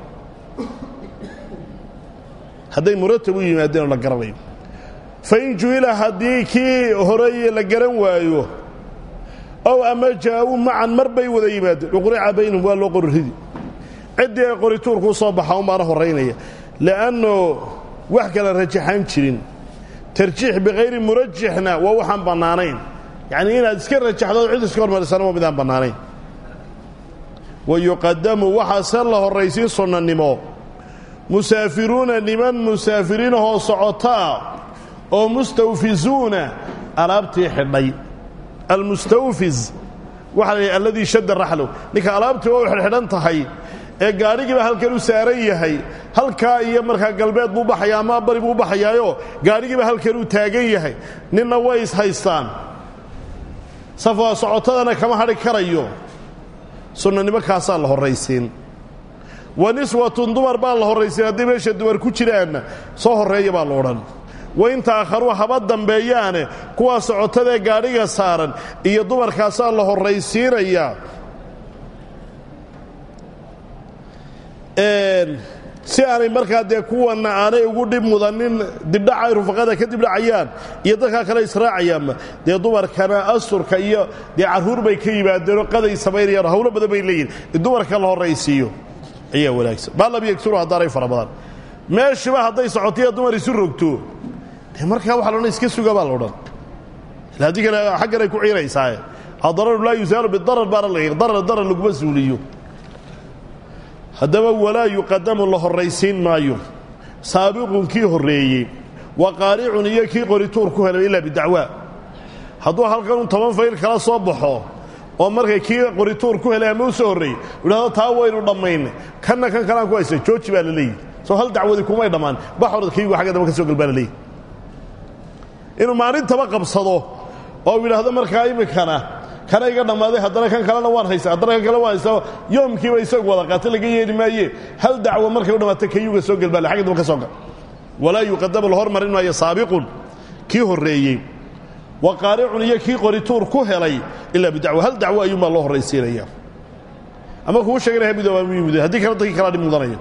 hadday muratab u yimaadeen oo la garanayo fain juhila haddii kii horeeye la garan waayo ow ama jaa-uu macan mar bay wada yimaadeen uqrica baynahum waa loo qorridi ciddii ay qorituurkuu soo baxa unbaana horraynaya li'anno wax kala rajaxaan jirin tarjiix bikayri murajixna waa waxaan bannaanayn yacnii inaad iska rajaxdo cid iska hormarisana waa midaan bannaanayn wa yuqadamu waxaase la horraysiin sunnanimo musaafiruuna niman musaafiriinahoo socotaa oo mustawfisuuna alaabtii xidhay almustawfis waxa la yidhi alladii shadda raxlow ninka alaabtii waa u xidhxidhan tahay ee gaadhigiiba halkan u saaran yahay halkaa iyo markaa galbeed buu baxayaa ama bari buu baxayaayoo gaadhigiiba halkan uu taagan yahay ninna way is haystaan safaa socotadana kama hadhi karayo sunnanimo kaasaa la horraysiin wa niswatun dumar baa la horraysiin haddii meesha dumar ku jiraanna soo horreeya baa la odhan wain taakharuu haba dambeeyaane kuwaa socotadaee gaadhiga saaran iyo dumarkaasaa la horraysiinayaa si aanay markaa dee kuwanna aanay ugu dhib mudanin dibdhaca ay rufaqada ka dibdhacayaan iyo dadkaa kale israacayaanba dee dumarkana asturka iyo dee carruur bay ka yimaadeenoo qaday samaynayaan hawlo badan bay leeyihin in dumarka la horraysiiyo ayaa wanaagsan maa lam yagsuru haddaanay fara badan meeshiba hadday socotiyo dumar isu rogto dee markaa waxa laodhan iska suga baa laodhan ila haddii kale xaggan ay ku ciiraysaaye adararu laa yusaalu bidarar baana la darar darar laguma suuliyo haddaba walaa yuqadamu la horraysiin maayo saabiqun kii horreeyey wa qaaricun iyo kii qorituur ku helay ilaa bidacwaa hadduu halkanun toban fayl kala soo baxo oo markay kii qorituur ku helay ama u soo horreeyey idhahdo taa waynu dhammaynay kanna kan kalaan ku haysta jooji baa la leeyihi soo hal dacwadii kumay dhammaan baxorad kaygu xagga damba ka soo gal baa la leeyihi inuu maalintaba qabsado oo yidhaahdo markaa iminkana kana iga dhammaaday haddana kan kalena waan haysta haddana kan kale waan haysta yoomkiiba isagu wada qaata laga yeeli maaye hal dacwo markay u dhammaata kayuga soo gelbaale xagga damba ka soo gal walaa yuqadamu la hormarin maayo saabiqun kii horreeyey wa qaaricun iyo kii qorituur ku helay ilaa bidacwo hal dacwo ayuunbaa loo horraysiinaya ama kuu sheeganaya midooba yimid haddii kale dadkii kalaa dhib mudanaya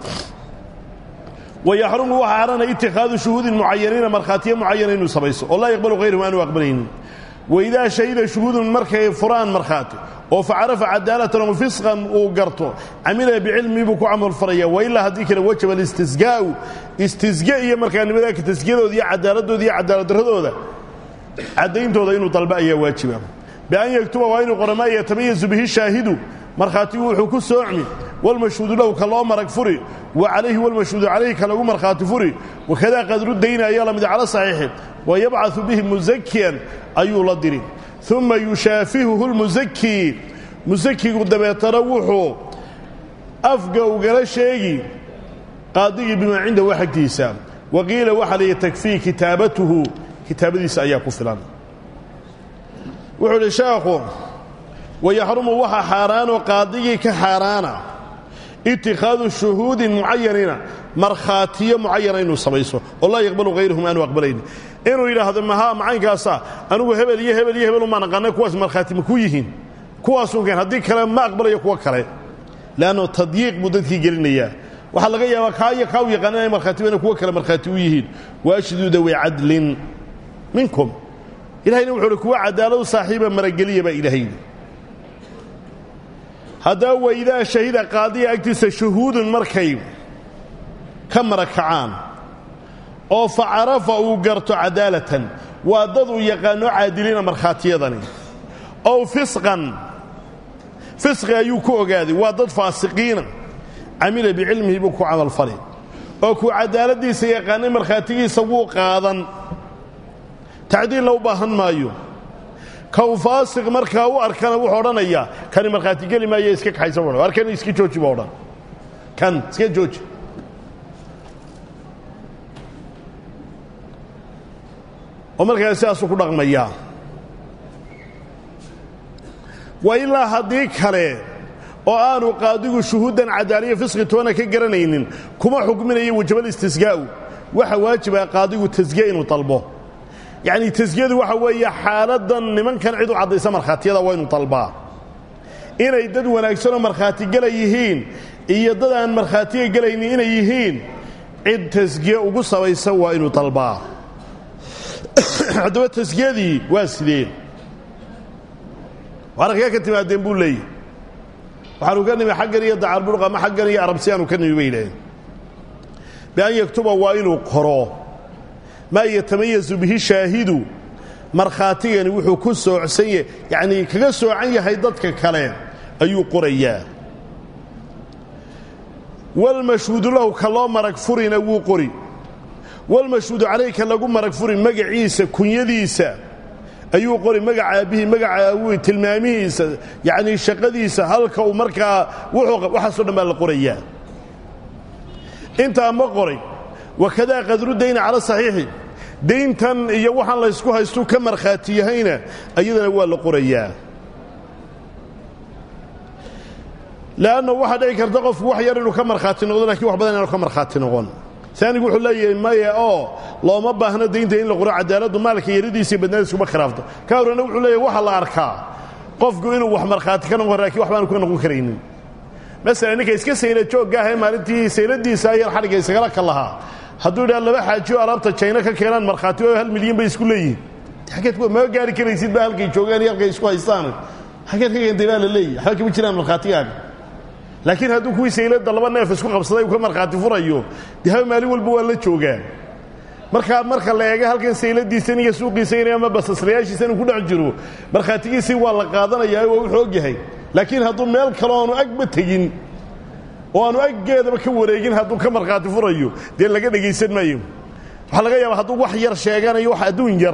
wayaxrumu waxaa xaaraanaya itikhaadu shuhuudin mucayaniina markhaatiyo mucayana inuu samayso oo laa yaqbalu hayruhu aanu aqbalaynin waidaa shahida shuhuudun markay furaan markhaati oo facarafa cadaalatan oo fisqan uu garto camila bicilmii buu ku camalfalaya wailaa haddii kale wajaba alistisgaa'u istisge iyo markaa nimadaaka tasgiyadooda iyo cadaaladooda iyo cadaaladdarradooda caddayntooda inuu dalba ayaa waajiba bian yaktuba waa inuu qora maa yatamayazu bihi shaahidu markhaatigu wuxuu ku soocmi walmashhuudu lahu ka loo marag furi wa calayhi walmashhuudu calayhi ka lagu markhaati furi wakadaa qadru dayni ayaa la mid cala saxiixi wa yabcaثu bihi musakiyan ayuu la diri uma yushaafihuhu lmusakii musakigu dabeetana wuxuu afga ugala sheegi qaadigii bimaa cindahu xagtiisa wa qiila waxaa layihi takfii kitaabatuhu kitaabadiisa ayaa ku filan wuxuu idhi sheekhu wayaxrumu waxa xaaraanoo qaadigii ka xaaraana itikhaadu shuhuudin mucayanina markhaatiyo mucayana inuu samayso oo laa yaqbalu hayruhum aanu aqbalaynin inuu yidhaahdo mahaa macaynkaasa anugu hebel iyo hebel iyo hebel umaan aqaanay kuwaas markhaati ma ku yihiin kuwaasun keen haddii kale ma aqbalayo kuwo kale leanno tadyiiq buu dadkii gelinayaa waxaa laga yaabaa kaa iyo kaa u yaqaan inay markhaatibana kuwo kale markhaati u yihiin waashiduu dawi cadlin minkum ilahayna wuxuu uhi kuwa cadaaladu saaxiiba marageliya baa ilaahay haddaba waidaa shahida qaadiya agtiisa shuhuudun markay ka marakacaan oo fa carafa uu garto cadaalatan waa dad uu yaqaano caadiliina markhaatiyadani ow fisqan fisqi ayuu ku ogaaday waa dad faasiqiina camila bicilmihi buu ku camalfali oo kuu cadaaladdiisa yaqaanay markhaatigiisa wuu qaadan tacdiilla u baahan maayo kow faasiq markaa u arkana wuxuu odhanayaa kani markhaati geli maayo iska kaxaysa bu ar kan iska jooji buu odhan kan iska jooji oo markaa sidaasuu ku dhaqmayaa wa ilaa haddii kale oo aanu qaadigu shuhuuddan cadaaliya fisqi toona ka garanaynin kuma xukminayo wajabal istisgaa'u waxa waajiba qaadigu tasgiya inuu dalbo yacnii tasgiyadu waxa weeye xaaladdan nimankan cid u caddaysa markhaatiyada waa inu dalbaa inay dad wanaagsanoo markhaati gela yihiin iyo dad aan markhaatiga gelaynin inay yihiin cid tasgiye ugu sabaysa waa inuu dalbaa haddaba tasgiyadii waa sideen wararkee ka timaadeen buu leeyahy waxaanu ka nimi xaggan iyo dacarburq ama xaggan iyo arabsiyaanu ka nimi bay yidhaaheen bian yaktuba waa inuu qoro maa yatamayazu bihi shaahidu markhaatigani wuxuu ku soocsan yahay yacnii kaga soocan yahay dadka kale ayuu qorayaa walmashhuudu lahu ka loo marag furina wuu qori walmashhuudu calayka lagu marag furi magaciisa kunyadiisa ayuu qori magaca aabbihii magaca awii tilmaamihiisa yacnii shaqadiisa halka uu markaa waxaasoo dhan baa la qorayaa intaa ma qoray wakadaa qadru dayni cala saxiixi dayntan iyo waxaan laysku haystuu ka markhaati yahayna ayadana waa la qorayaa le'anna waxaa dhici karta qofku wax yar inuu ka markhaati noqdo lakiin wax badan inaanu ka markhaati noqon aanigu wuxuu leeyahay maye oo looma baahno daynta in la qoro cadaaladdu maalka yaridiisa iyo badnaadiskuma khilaafto ka horrena wuxuu leeyahy waxa la arkaa qofku inuu wax markhaati ka noqon lakiin wax baanu ka noqon karaynin masalan ninka iska sayla joogga ah ee maalintii sayladiisa ayar xadhigga isagala ka lahaa hadduu idhaha laba xaajiyo alaabta jayna ka keenaan markhaati oo hal milyan bay isku leeyihin aggeed ma gaari karaysid ba halkay joogaan iyo halkay isku haystaan xaggeed ka keentay baa la leeyahy waxba kama jiraan markhaatigaaga laakiin hadduu kuwii saylada laba neef isku qabsaday uu ka markhaati furayo dee haba maalin walba waa la joogaan markaa marka la eega halkan sayladiisan iyo suuqiisan ama basaslayaashiisa inuu ku dhex jiro markhaatigiisii waa la qaadanayaa waa wuxuu og yahay laakiin hadduu meel kale aanu agba tegin oo aanu aggeedaba ka wareegin hadduu ka markhaati furayo dee laga dhegaysan maayo waxaa laga yaaba hadduu wax yar sheeganayo wax adduun yar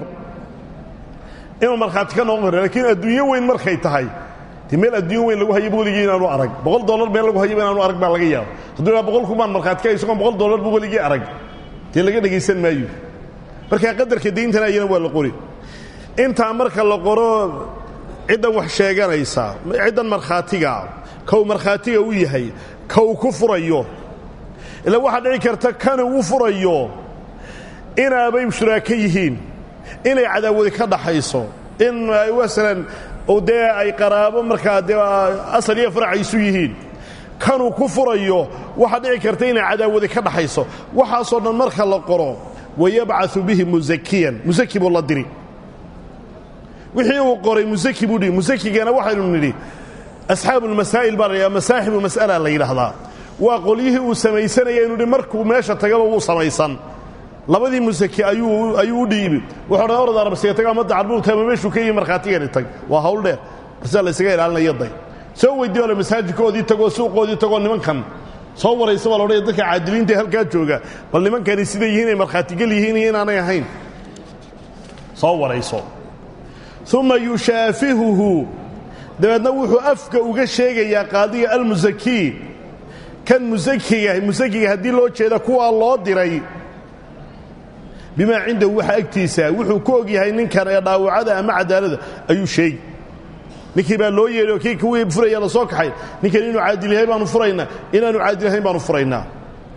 inuu markhaati ka noqon karo laakiin adduunyo weyn markay tahay de meel adduunyo weyn lagu hayaba weligii inaanu arag boqol dollar meel lagu hayaba inaanu arag baa laga yaaba hadduu idhaa boqol kumaan markhaati ka isagoon boqol dollar bu weligii arag dee laga dhegaysan maayo markaa qadarka dayntana ayana waa la qori intaa marka la qoro ciddan wax sheeganaysa ciddan markhaatiga kow markhaatiga u yahay kow ku furayo ila waxaa dhici karta kani u furayo inaabay shuraako yihiin inay cadaawadi ka dhaxayso in ay masalan dee ay qaraabo markaa dee asal iyo farac isu yihiin kanuu ku furayo waxaa dhici karta inay cadaawadi ka dhaxayso waxaasoo dhan marka la qoro wayabcau bihi musakiyan musaki buu la diri wixii uu qoray musaki buu dhihi musakigana waxaynu nidhi asxaabu lmasaa'il baa la yidhaha masaaxibu mas'ala la yidhaahdaa waa qolyihii uu samaysanaya inu hi markuu meesha tagaba wuu samaysan labadii musaki ayuu ayuu u dhiibi wuxuu dhan orad arabsiga tago ama dacarbuu ama meeshuu ka yihi markhaatigani tag waa hawl dheer marsaa la ysaga ilaalinaya day soo weydii ole masaajidkoodii tagoo suuqoodii tagoo nimankan soo waraysa baa laodhaya dadka caadiliinta halkaa jooga bal nimankani siday yihiin ay markhaatigel yihiin iyo inaanay ahayn soo warayso uma yushaafihuhu dabeedna wuxuu afka uga sheegayaa qaadiga almusakii kan musakiga musakiga haddii loo jeeda kuwaa loo diray bimaa cindahu waxa agtiisa wuxuu ku og yahay ninkan ee dhaawacada ama cadaalada ayuu sheegi ninkii baa loo yeedhi oo kii kuwii furaya la soo kaxay ninkan inuu caadil yahay baanu furaynaa inaanu caadil ahayn baanu furaynaa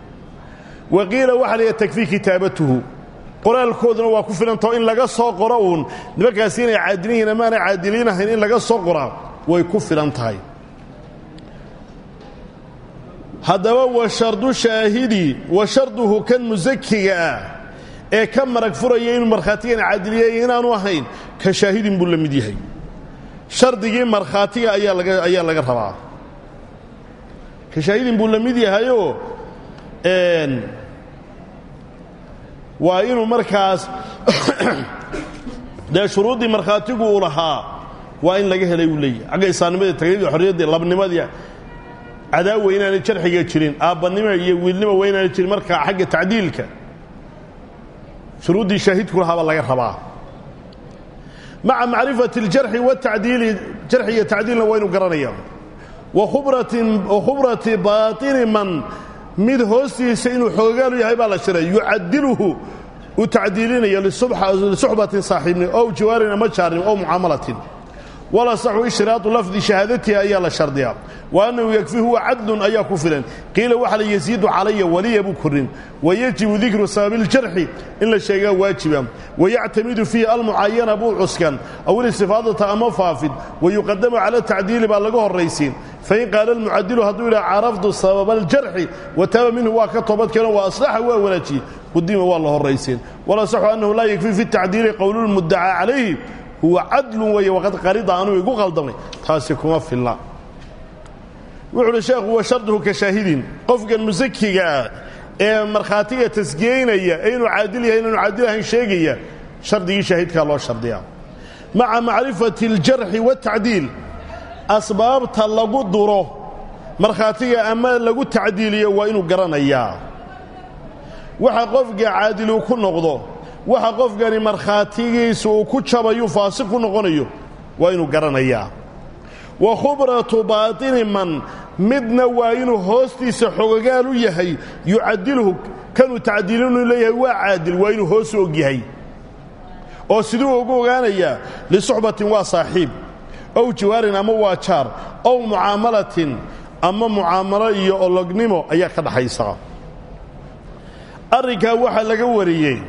wa qiila waxaa layaha takfii kitaabatuhu qoraalkooduna waa ku filantao in laga soo qoro uun nimankaasi inay caadilin yihin amaanay caadiliin ahayn in laga soo qoraa way ku filan tahay haddaba wa shardu shaahidi wa sharduhu kan musakiga ah ee ka marag furaya inuu markhaatigan caadiliyay inaanu ahayn ka shaahidin buu la mid yahay shardigii markhaatiga ayaa laga ayaa laga rabaa ka shaahidin buu la mid yahayoo waa inuu markaas dee shuruuddii markhaatigu uu lahaa waa in laga helay uu leeyahy xagga islaamnimadii tagayadii xorriyaddii labnimadii cadaawa inaanay jarxiga jirin aabbanimo iyo wiilnimo waa inaanay jirin markaa xagga tacdiilka shuruuddii shaahidku lahaa baa laga rabaa maca macrifati اljarxi waatacdiili jarxi iyo tacdiilna waa ynu garanaya wa khubrati baatini man mid hoostiisa inuu xoogaalu yahay baa la shiray yucadiluhu uu tacdiilinayo lisuxbatin saaxiibni ow jiwaarin ama jaarin ow mucaamalatin walasaxu ishtiraadu lafdi shahaadatihi ayaa la shardiyaa wa annahu yakfi huwa cadlun ayaa ku filan qiila waxa la yasiidu calaya waliya buu korin wayajibu dikru sababiljarxi in la sheegaa waajiba wayactamidu fiihi almucayana buu cuskan aw ilistifaadata ama faafid wayuqadamu cala tacdiili baa laga horraysiin fain qaala almucadilu hadduu yidhaha caraftu sababa aljarxi wataaba minhu waa ka toobadkeeno wa aslaxa waa wanaajiyey qudima waa la horraysiin walasaxu annahu laa yakfi fi tacdiili qowlulmuddacaa calayhi huwa cadlun weeye waqad qarida anuu igu qaldamay taasi kuma filna wuxu uhi sheekhu wa sharduhu ka shaahidin qofkan musakigaa ee markhaatiga tasgeynaya ee inuu caadil yahay inaanu caadil ahayn sheegaya shardigii shaahidkaa loo shardiyaa maca macrifati aljarxi waatacdiil asbaabta lagu duro markhaatiga ama lagu tacdiiliyo waa inuu garanayaa waxa qofka caadilu ku noqdo waxa qofkani markhaatigiisa uu ku jabayu faasiq ku noqonayo waa inuu garanayaa wa khubratu baatini man midna waa inuu hoostiisa xogogaal u yahay yucadilhu kanuu tacdiilinu leeyahay waa caadil waa inuu hoos u og yahay oo siduu ugu ogaanayaa lisuxbatin waa saaxiib ow jiwaarin ama waa jaar ow mucaamalatin ama mucaamalo iyo olognimo ayaa ka dhaxaysa arrinkaa waxaa laga wariyey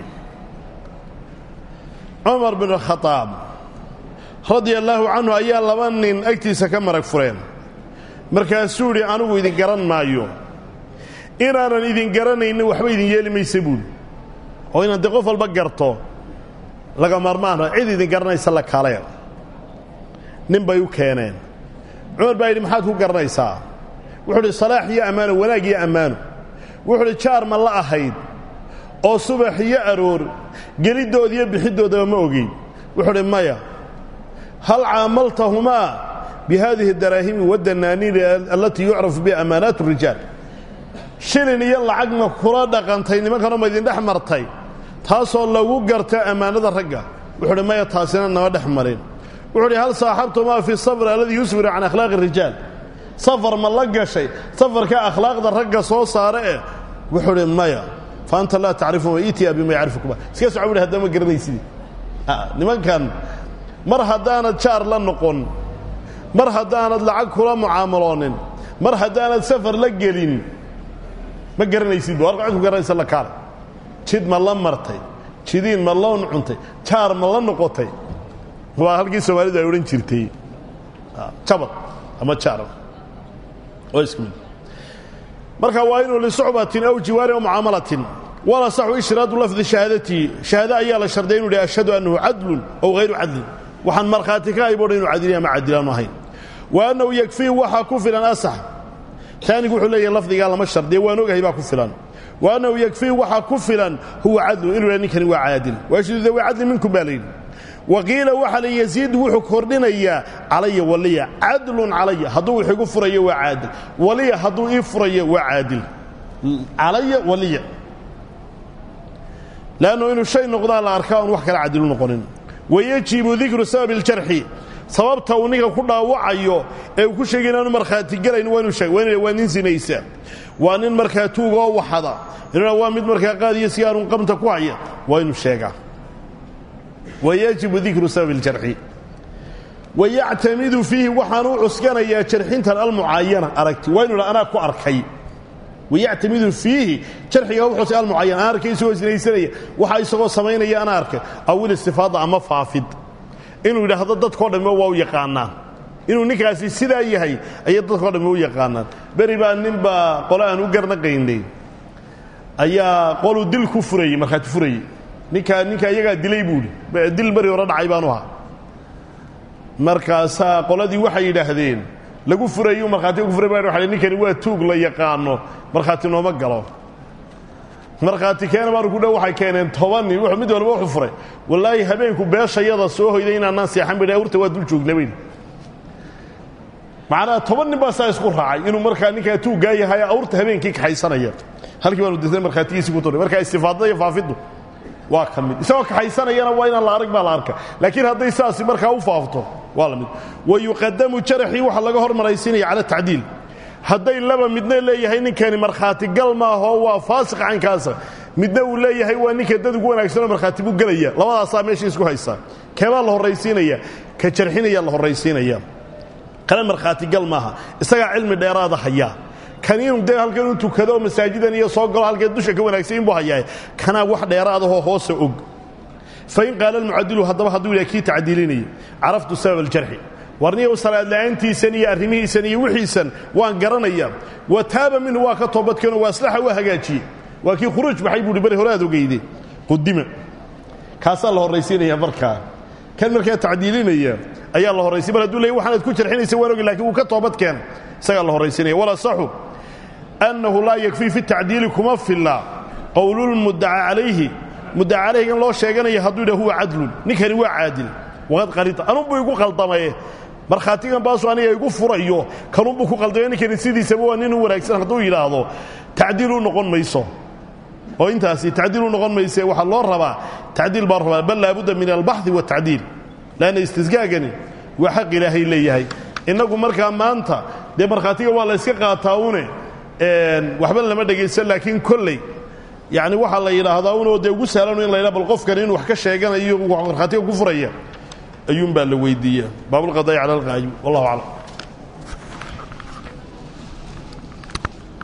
cumar bin khadaab radia allaahu canhu ayaa laba nin agtiisa ka marag fureen markaasuu idhi anigu idin garan maayo inaanan idin garanaynin waxba idin yeeli maysa buuli oo inaan dee qof walba garto laga maarmaano cid idin garanaysa la kaleen nin bay u keeneen cumar baa yidhi maxaad ku garanaysaa wuxuu udhi salaax iyo ammaano wanaag iyo ammaano wuxuu udhi jaar ma la ahayd oo subax iyo aroor gelidooda iyo bixidoodaba ma ogeyn wuxuu udhi maya hal caamaltahumaa bi haadihi daraahimi wadanaaniini allatii yucrafu biha ammaanaat rijaal shilin iyo lacagna kula dhaqantay nimankanoo ma idin dhex martay taasoo lagu garta ammaanada ragga wuxuu udhi maya taasina nama dhex marin wuxuu udhi hal saaxabtumaa fi safr alladii yusfiru can akhlaaqi rijaal safar ma la gashay safarka akhlaaqda ragga soo saare eh wuxuu udhi maya fa anta laa tacrifu ma itia bima yacrifukuma iska soco buhi haddama garanaysidii nimankan mar haddaanad jaar la noqon mar haddaanad lacag kula mucaamaloonin mar haddaanad safar la gelin ma garanaysid bu warka cid ku garanaysa la kaale jid ma la martay jidiin ma loon cuntay jaar ma la noqotay waa halkii soomaalidu ay odhan jirtay jabad ama jaar oo isku mid marka waa inuu lisuxbatin aw jiwaarin aw mucaamalatin wala saxu ishraadu lafdi shahaadatii shahaado ayaa la sharday inu yidhi ashhadu annahu cadlun ow hayru cadlin waxaan markhaati ka hayboodha inu cadilin ama cadilaanu ahayn wa annahu yakfii waxaa ku filan asax taanigu wuxuu leeyahay lafdigaa lama shardiya waan ogahay baa ku filan wa annahu yakfii waxaa ku filan huwa cadlun inuu yidha ninkani waa caadil waashidu dawi cadlin minkum baa layidhi wa qiila waxa la yasiid wuxuu kordhinayaa calaya waliya cadlun calaya hadduu wax igu furayo waa caadil waliya hadduu ii furayo waa caadil calaya waliya leannu inuu shay noqdaa la arkaa oon wax kala cadilu noqonin wayajibu dikru sababi iljarxi sababta uu ninka ku dhaawacayo ee uu ku sheegay inaanu markhaati gelayn waa inuu sheeg waa waa nin sinaysa waa nin markaa tuuga oo waxada inuna waa mid markaa qaadiyo si aanun qabta ku haya waa inuu sheegaa wayajibu dikru sababi iljarxi wayactamidu fiihi waxaanu u cuskanayaa jarxintan almucaayana aragti waa inu dha anaa ku arkay wayactamidu fiihi jarxiga wuxuuse almucayan aan arkay isagoo sinaysanaya waxa isagoo samaynaya ana arkay awil istifaada ama faafid inuu yidhaahdo dadkao dhamme waa u yaqaanaan inuu ninkaasi sidaa yahay ayay dadkao dhamme u yaqaanaan beri baa ninbaa qole aan u garnaqaynay ayaa qoluu dil ku furayey markhaati furayey ninkaa ninka iyagaa dilay buuhi dil beri hore dhacay baanu ahaa markaasaa qoladii waxay yidhaahdeen lagu furayu markhaati ku furay ba wa ninkani waa tuug la yaqaano markhaati nooma galo markhaati keena baanu ku dhow waxay keeneen toban nin wuxuu mid walba wuxuu furay wallaahi habeenku beeshayada soo hoyday inaanaan seexan bay urta waa dul joogna bayni macnaha toban nin baa saa isku raacay inuu markaa ninkaa tuuggaa yahay awrta habeenkii kaxaysanaya halkii baanu dirtay markhaatigiisii ku turay markaa istifaadada iyo faafiddu waa ka mid isagoo kaxaysanayana waa inaan la arag baa la arka laakiin hadday saasi markaa u faafto waa la mid wa yuqadamu jaraxii waxaa laga hormaraysiinaya cala tacdiil hadday laba midna leeyahay ninkani markhaati gal maahoo waa faasiq cankaasa midna uu leeyahay waa ninka dad ugu wanaagsanoo markhaati buu gelaya labadaasaa meesha isku haysaa keebaa la horraysiinaya ka jarxinaya la horraysiinaya kana markhaati gal maaha isagaa cilmi dheeraada hayaa kan inuu dee halkan u tukado masaajidan iyo soo galo halkee dusha ka wanaagsan inbuu hayaa kanaa wax dheeraadahoo hoose og fain qaala almucadilu haddaba hadduu yidhaha kii tacdiilinaya caraftu sabab aljarxi warniyow salaad la'aantiisan iyo arrimihiisan iyo wixiisan waan garanaya wa taaba minhu waa ka toobadkeenoo waa aslaxa waa hagaajiyey waa kii khuruuj baxay buuhi bari hore aad ogeyde qudima kaasaa la horraysiinaya markaa kan markaa tacdiilinaya ayaa la horraysiy mar haduu leey waxaanaad ku jarxinaysa waan ogi lakin wuu ka toobadkeen isagaa la horraysiinaya walasaxu annahu laa yakfii fi tacdiili kuma filla qowlulmuddaca calayhi muddaca calayhigan loo sheeganaya hadduu yidhah huwa cadlun ninkani waa caadil waqad qalita anunbuu igu qaldamaye markhaatigan baasu aniga igu furayo kanunbuu ku qaldamay ninkani sidiisaba waa nin u wanaagsan hadduu yidhaahdo tacdiil u noqon mayso oo intaasi tacdiil u noqon mayse waxaa loo rabaa tacdiil baa rabaa bal laabudda min albaxi waatacdiil lanna istisgaagani waa xaq ilaahay leeyahay innagu markaa maanta dee markhaatiga waa la yska qaataa une waxba lama dhegaysan laakiin kolley yani waxaa la yidhaahdaa unoo dee ugu sahlan in la ydha bal qofkan inuu wax ka sheeganayo markhaatiga ku furaya ayuun baa la weydiiya baabulqadaa'i cala alqaayim wallahu aclam